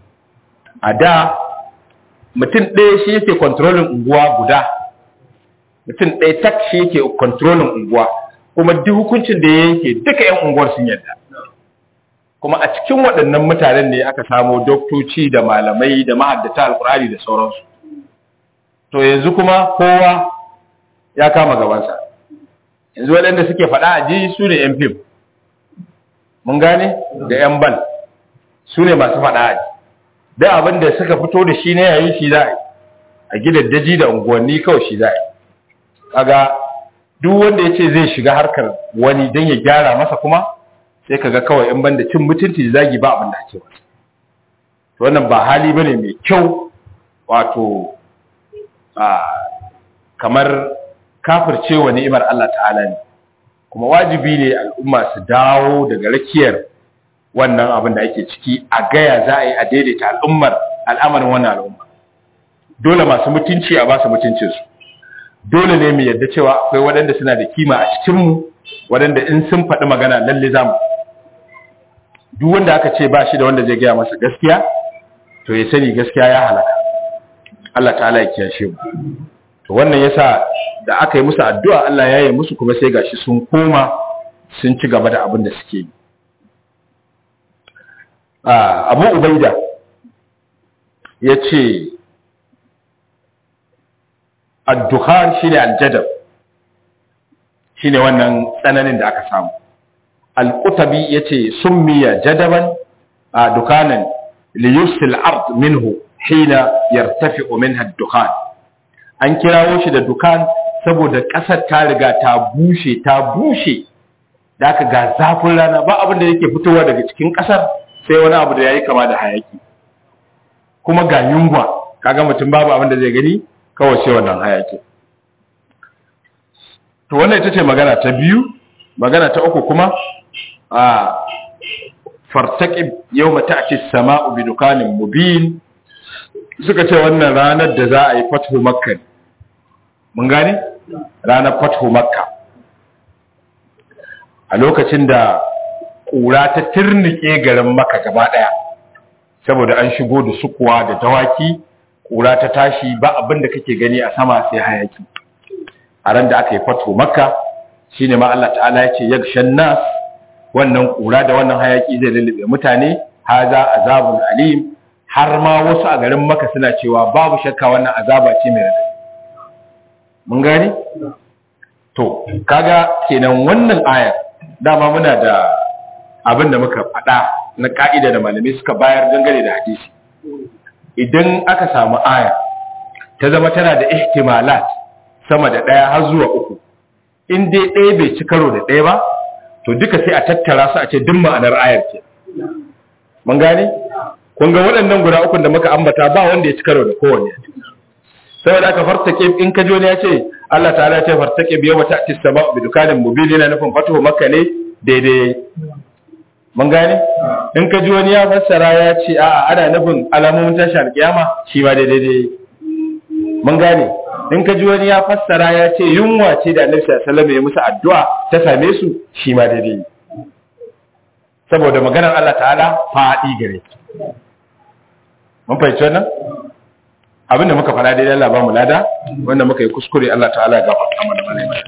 a da mutum ɗaya shi yake kontrolin unguwa guda mutum ɗaya tak shi yake kontrolin unguwa kuma duk hukuncin da ya yanke duka 'yan unguwar sun yarda kuma a cikin waɗannan mutanen ne aka samo doktoci da malamai da mahaddata alkur'ani da sauransu to yanzu kuma kowa ya kama gabansa yanzu waɗanda suke faɗa a ji su ne 'yan fim mun gane da 'yan bal su ne masu faɗa a ji da abin da suka fito da shi ne yayi shi za a yi a gidan daji da unguwanni kawai shi za a yi kaga duk wanda ya ce zai shiga harkar wani don ya gyara masa kuma sai kaga kawai in banda cin mutunci da zagi ba abin da ake masa wannan ba hali bane mai kyau wato kamar kafircewa ni'imar Allah ta'ala ne kuma wajibi ne al'umma su dawo daga rakiyar wannan abin da ake ciki a gaya za a yi a daidaita al'ummar al'amarin wannan al'umma dole masu mutunci a ba su mutuncinsu dole ne mu yadda cewa akwai waɗanda suna da kima a cikinmu waɗanda in sun faɗi magana lalle za mu duk wanda aka ce ba shi da wanda zai gaya masa gaskiya to ya sani gaskiya ya halaka Allah ta'ala ya kiyashe mu to wannan yasa da aka yi musu addu'a Allah ya yi musu kuma sai gashi sun koma sun ci gaba da abin da suke yi Abu Ubaida ya ce addukhan shine aljadab shine wannan tsananin da aka samu al-qutabi yace summiya jadaban a dukanan li yusil ard minhu hina yartafi'u minha ad-dukhan an kirawo shi da dukan saboda kasar ta riga ta bushe ta bushe da aka ga zafin rana ba abin da yake fitowa daga cikin kasar sai wani abu da yayi kama da hayaki kuma ga yunwa kaga mutum babu abin da zai gani kawai sai wannan hayaki to wannan ita ce magana ta biyu magana ta uku kuma a fartaqib yawma ta'ti as-sama'u bi dukanin mubin suka ce wannan ranar da za a yi fathu makka mun gane ranar fathu makka a lokacin da ƙura ta tirnike garin makka gaba ɗaya saboda an shigo da sukuwa da dawaki ƙura ta tashi ba abin da kake gani a sama sai hayaki a ran da aka yi fathu makka shine ma Allah ta'ala ya ce yagshan nas wannan ƙura da wannan hayaki zai lullube mutane haza azabun alim har ma wasu a garin maka suna cewa babu shakka wannan azaba ce mai radadi mun gani to kaga kenan wannan ayar dama muna da abin da muka faɗa na ka'ida da malamai suka bayar dangane da hadisi idan aka samu aya ta zama tana da ihtimalat sama da ɗaya har zuwa uku in dai ɗaya bai ci karo da ɗaya ba to duka sai a tattara su a ce duk ma'anar ayar ce mun gane kun ga waɗannan guda ukun da muka ambata ba wanda ya ci karo da kowanne saboda aka farta ke in ka ne ya ce Allah ta'ala ya ce fartake biyo wata tisaba bi dukanin mubin yana nufin fatuhu makka ne daidai mun gane in ka ji wani ya fassara ya ce a'a ana nufin alamomin tashar kiyama shi ma daidai mun gane in ka ji wani ya fassara ya ce yunwa ce da annabi sallallahu alaihi wasallam ya musu addu'a ta same su shi ma daidai saboda maganar Allah ta'ala faɗi gare mun fahimci wannan abinda muka fara daidai Allah ba mu lada wanda muka yi kuskure Allah ta'ala ya gafarta mana mana mai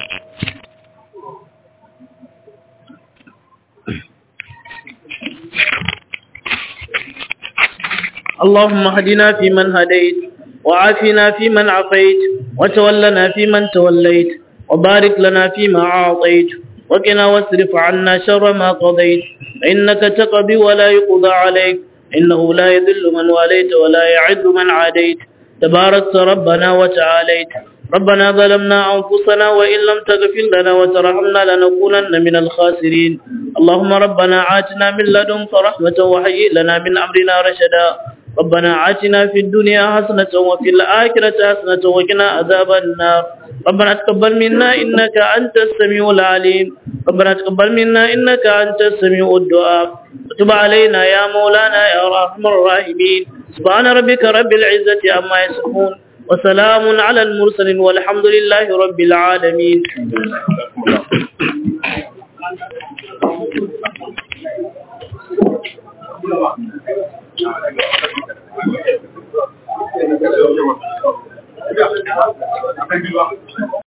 اللهم اهدنا فيمن هديت وعافنا فيمن عافيت وتولنا فيمن توليت وبارك لنا فيما أعطيت وقنا واصرف عنا شر ما قضيت فإنك تقضي ولا يقضى عليك إنه لا يذل من واليت ولا يعز من عاديت تباركت ربنا وتعاليت ربنا ظلمنا أنفسنا وإن لم تغفر لنا وترحمنا لنكونن من الخاسرين اللهم ربنا آتنا من لدنك رحمة وهيئ لنا من أمرنا رشدا ربنا آتنا في الدنيا حسنة وفي الآخرة حسنة وقنا عذاب النار ربنا تقبل منا إنك أنت السميع العليم ربنا تقبل منا إنك أنت السميع الدعاء وتب علينا يا مولانا يا أرحم الراحمين سبحان ربك رب العزة عما يصفون وسلام على المرسلين والحمد لله رب العالمين Thank you.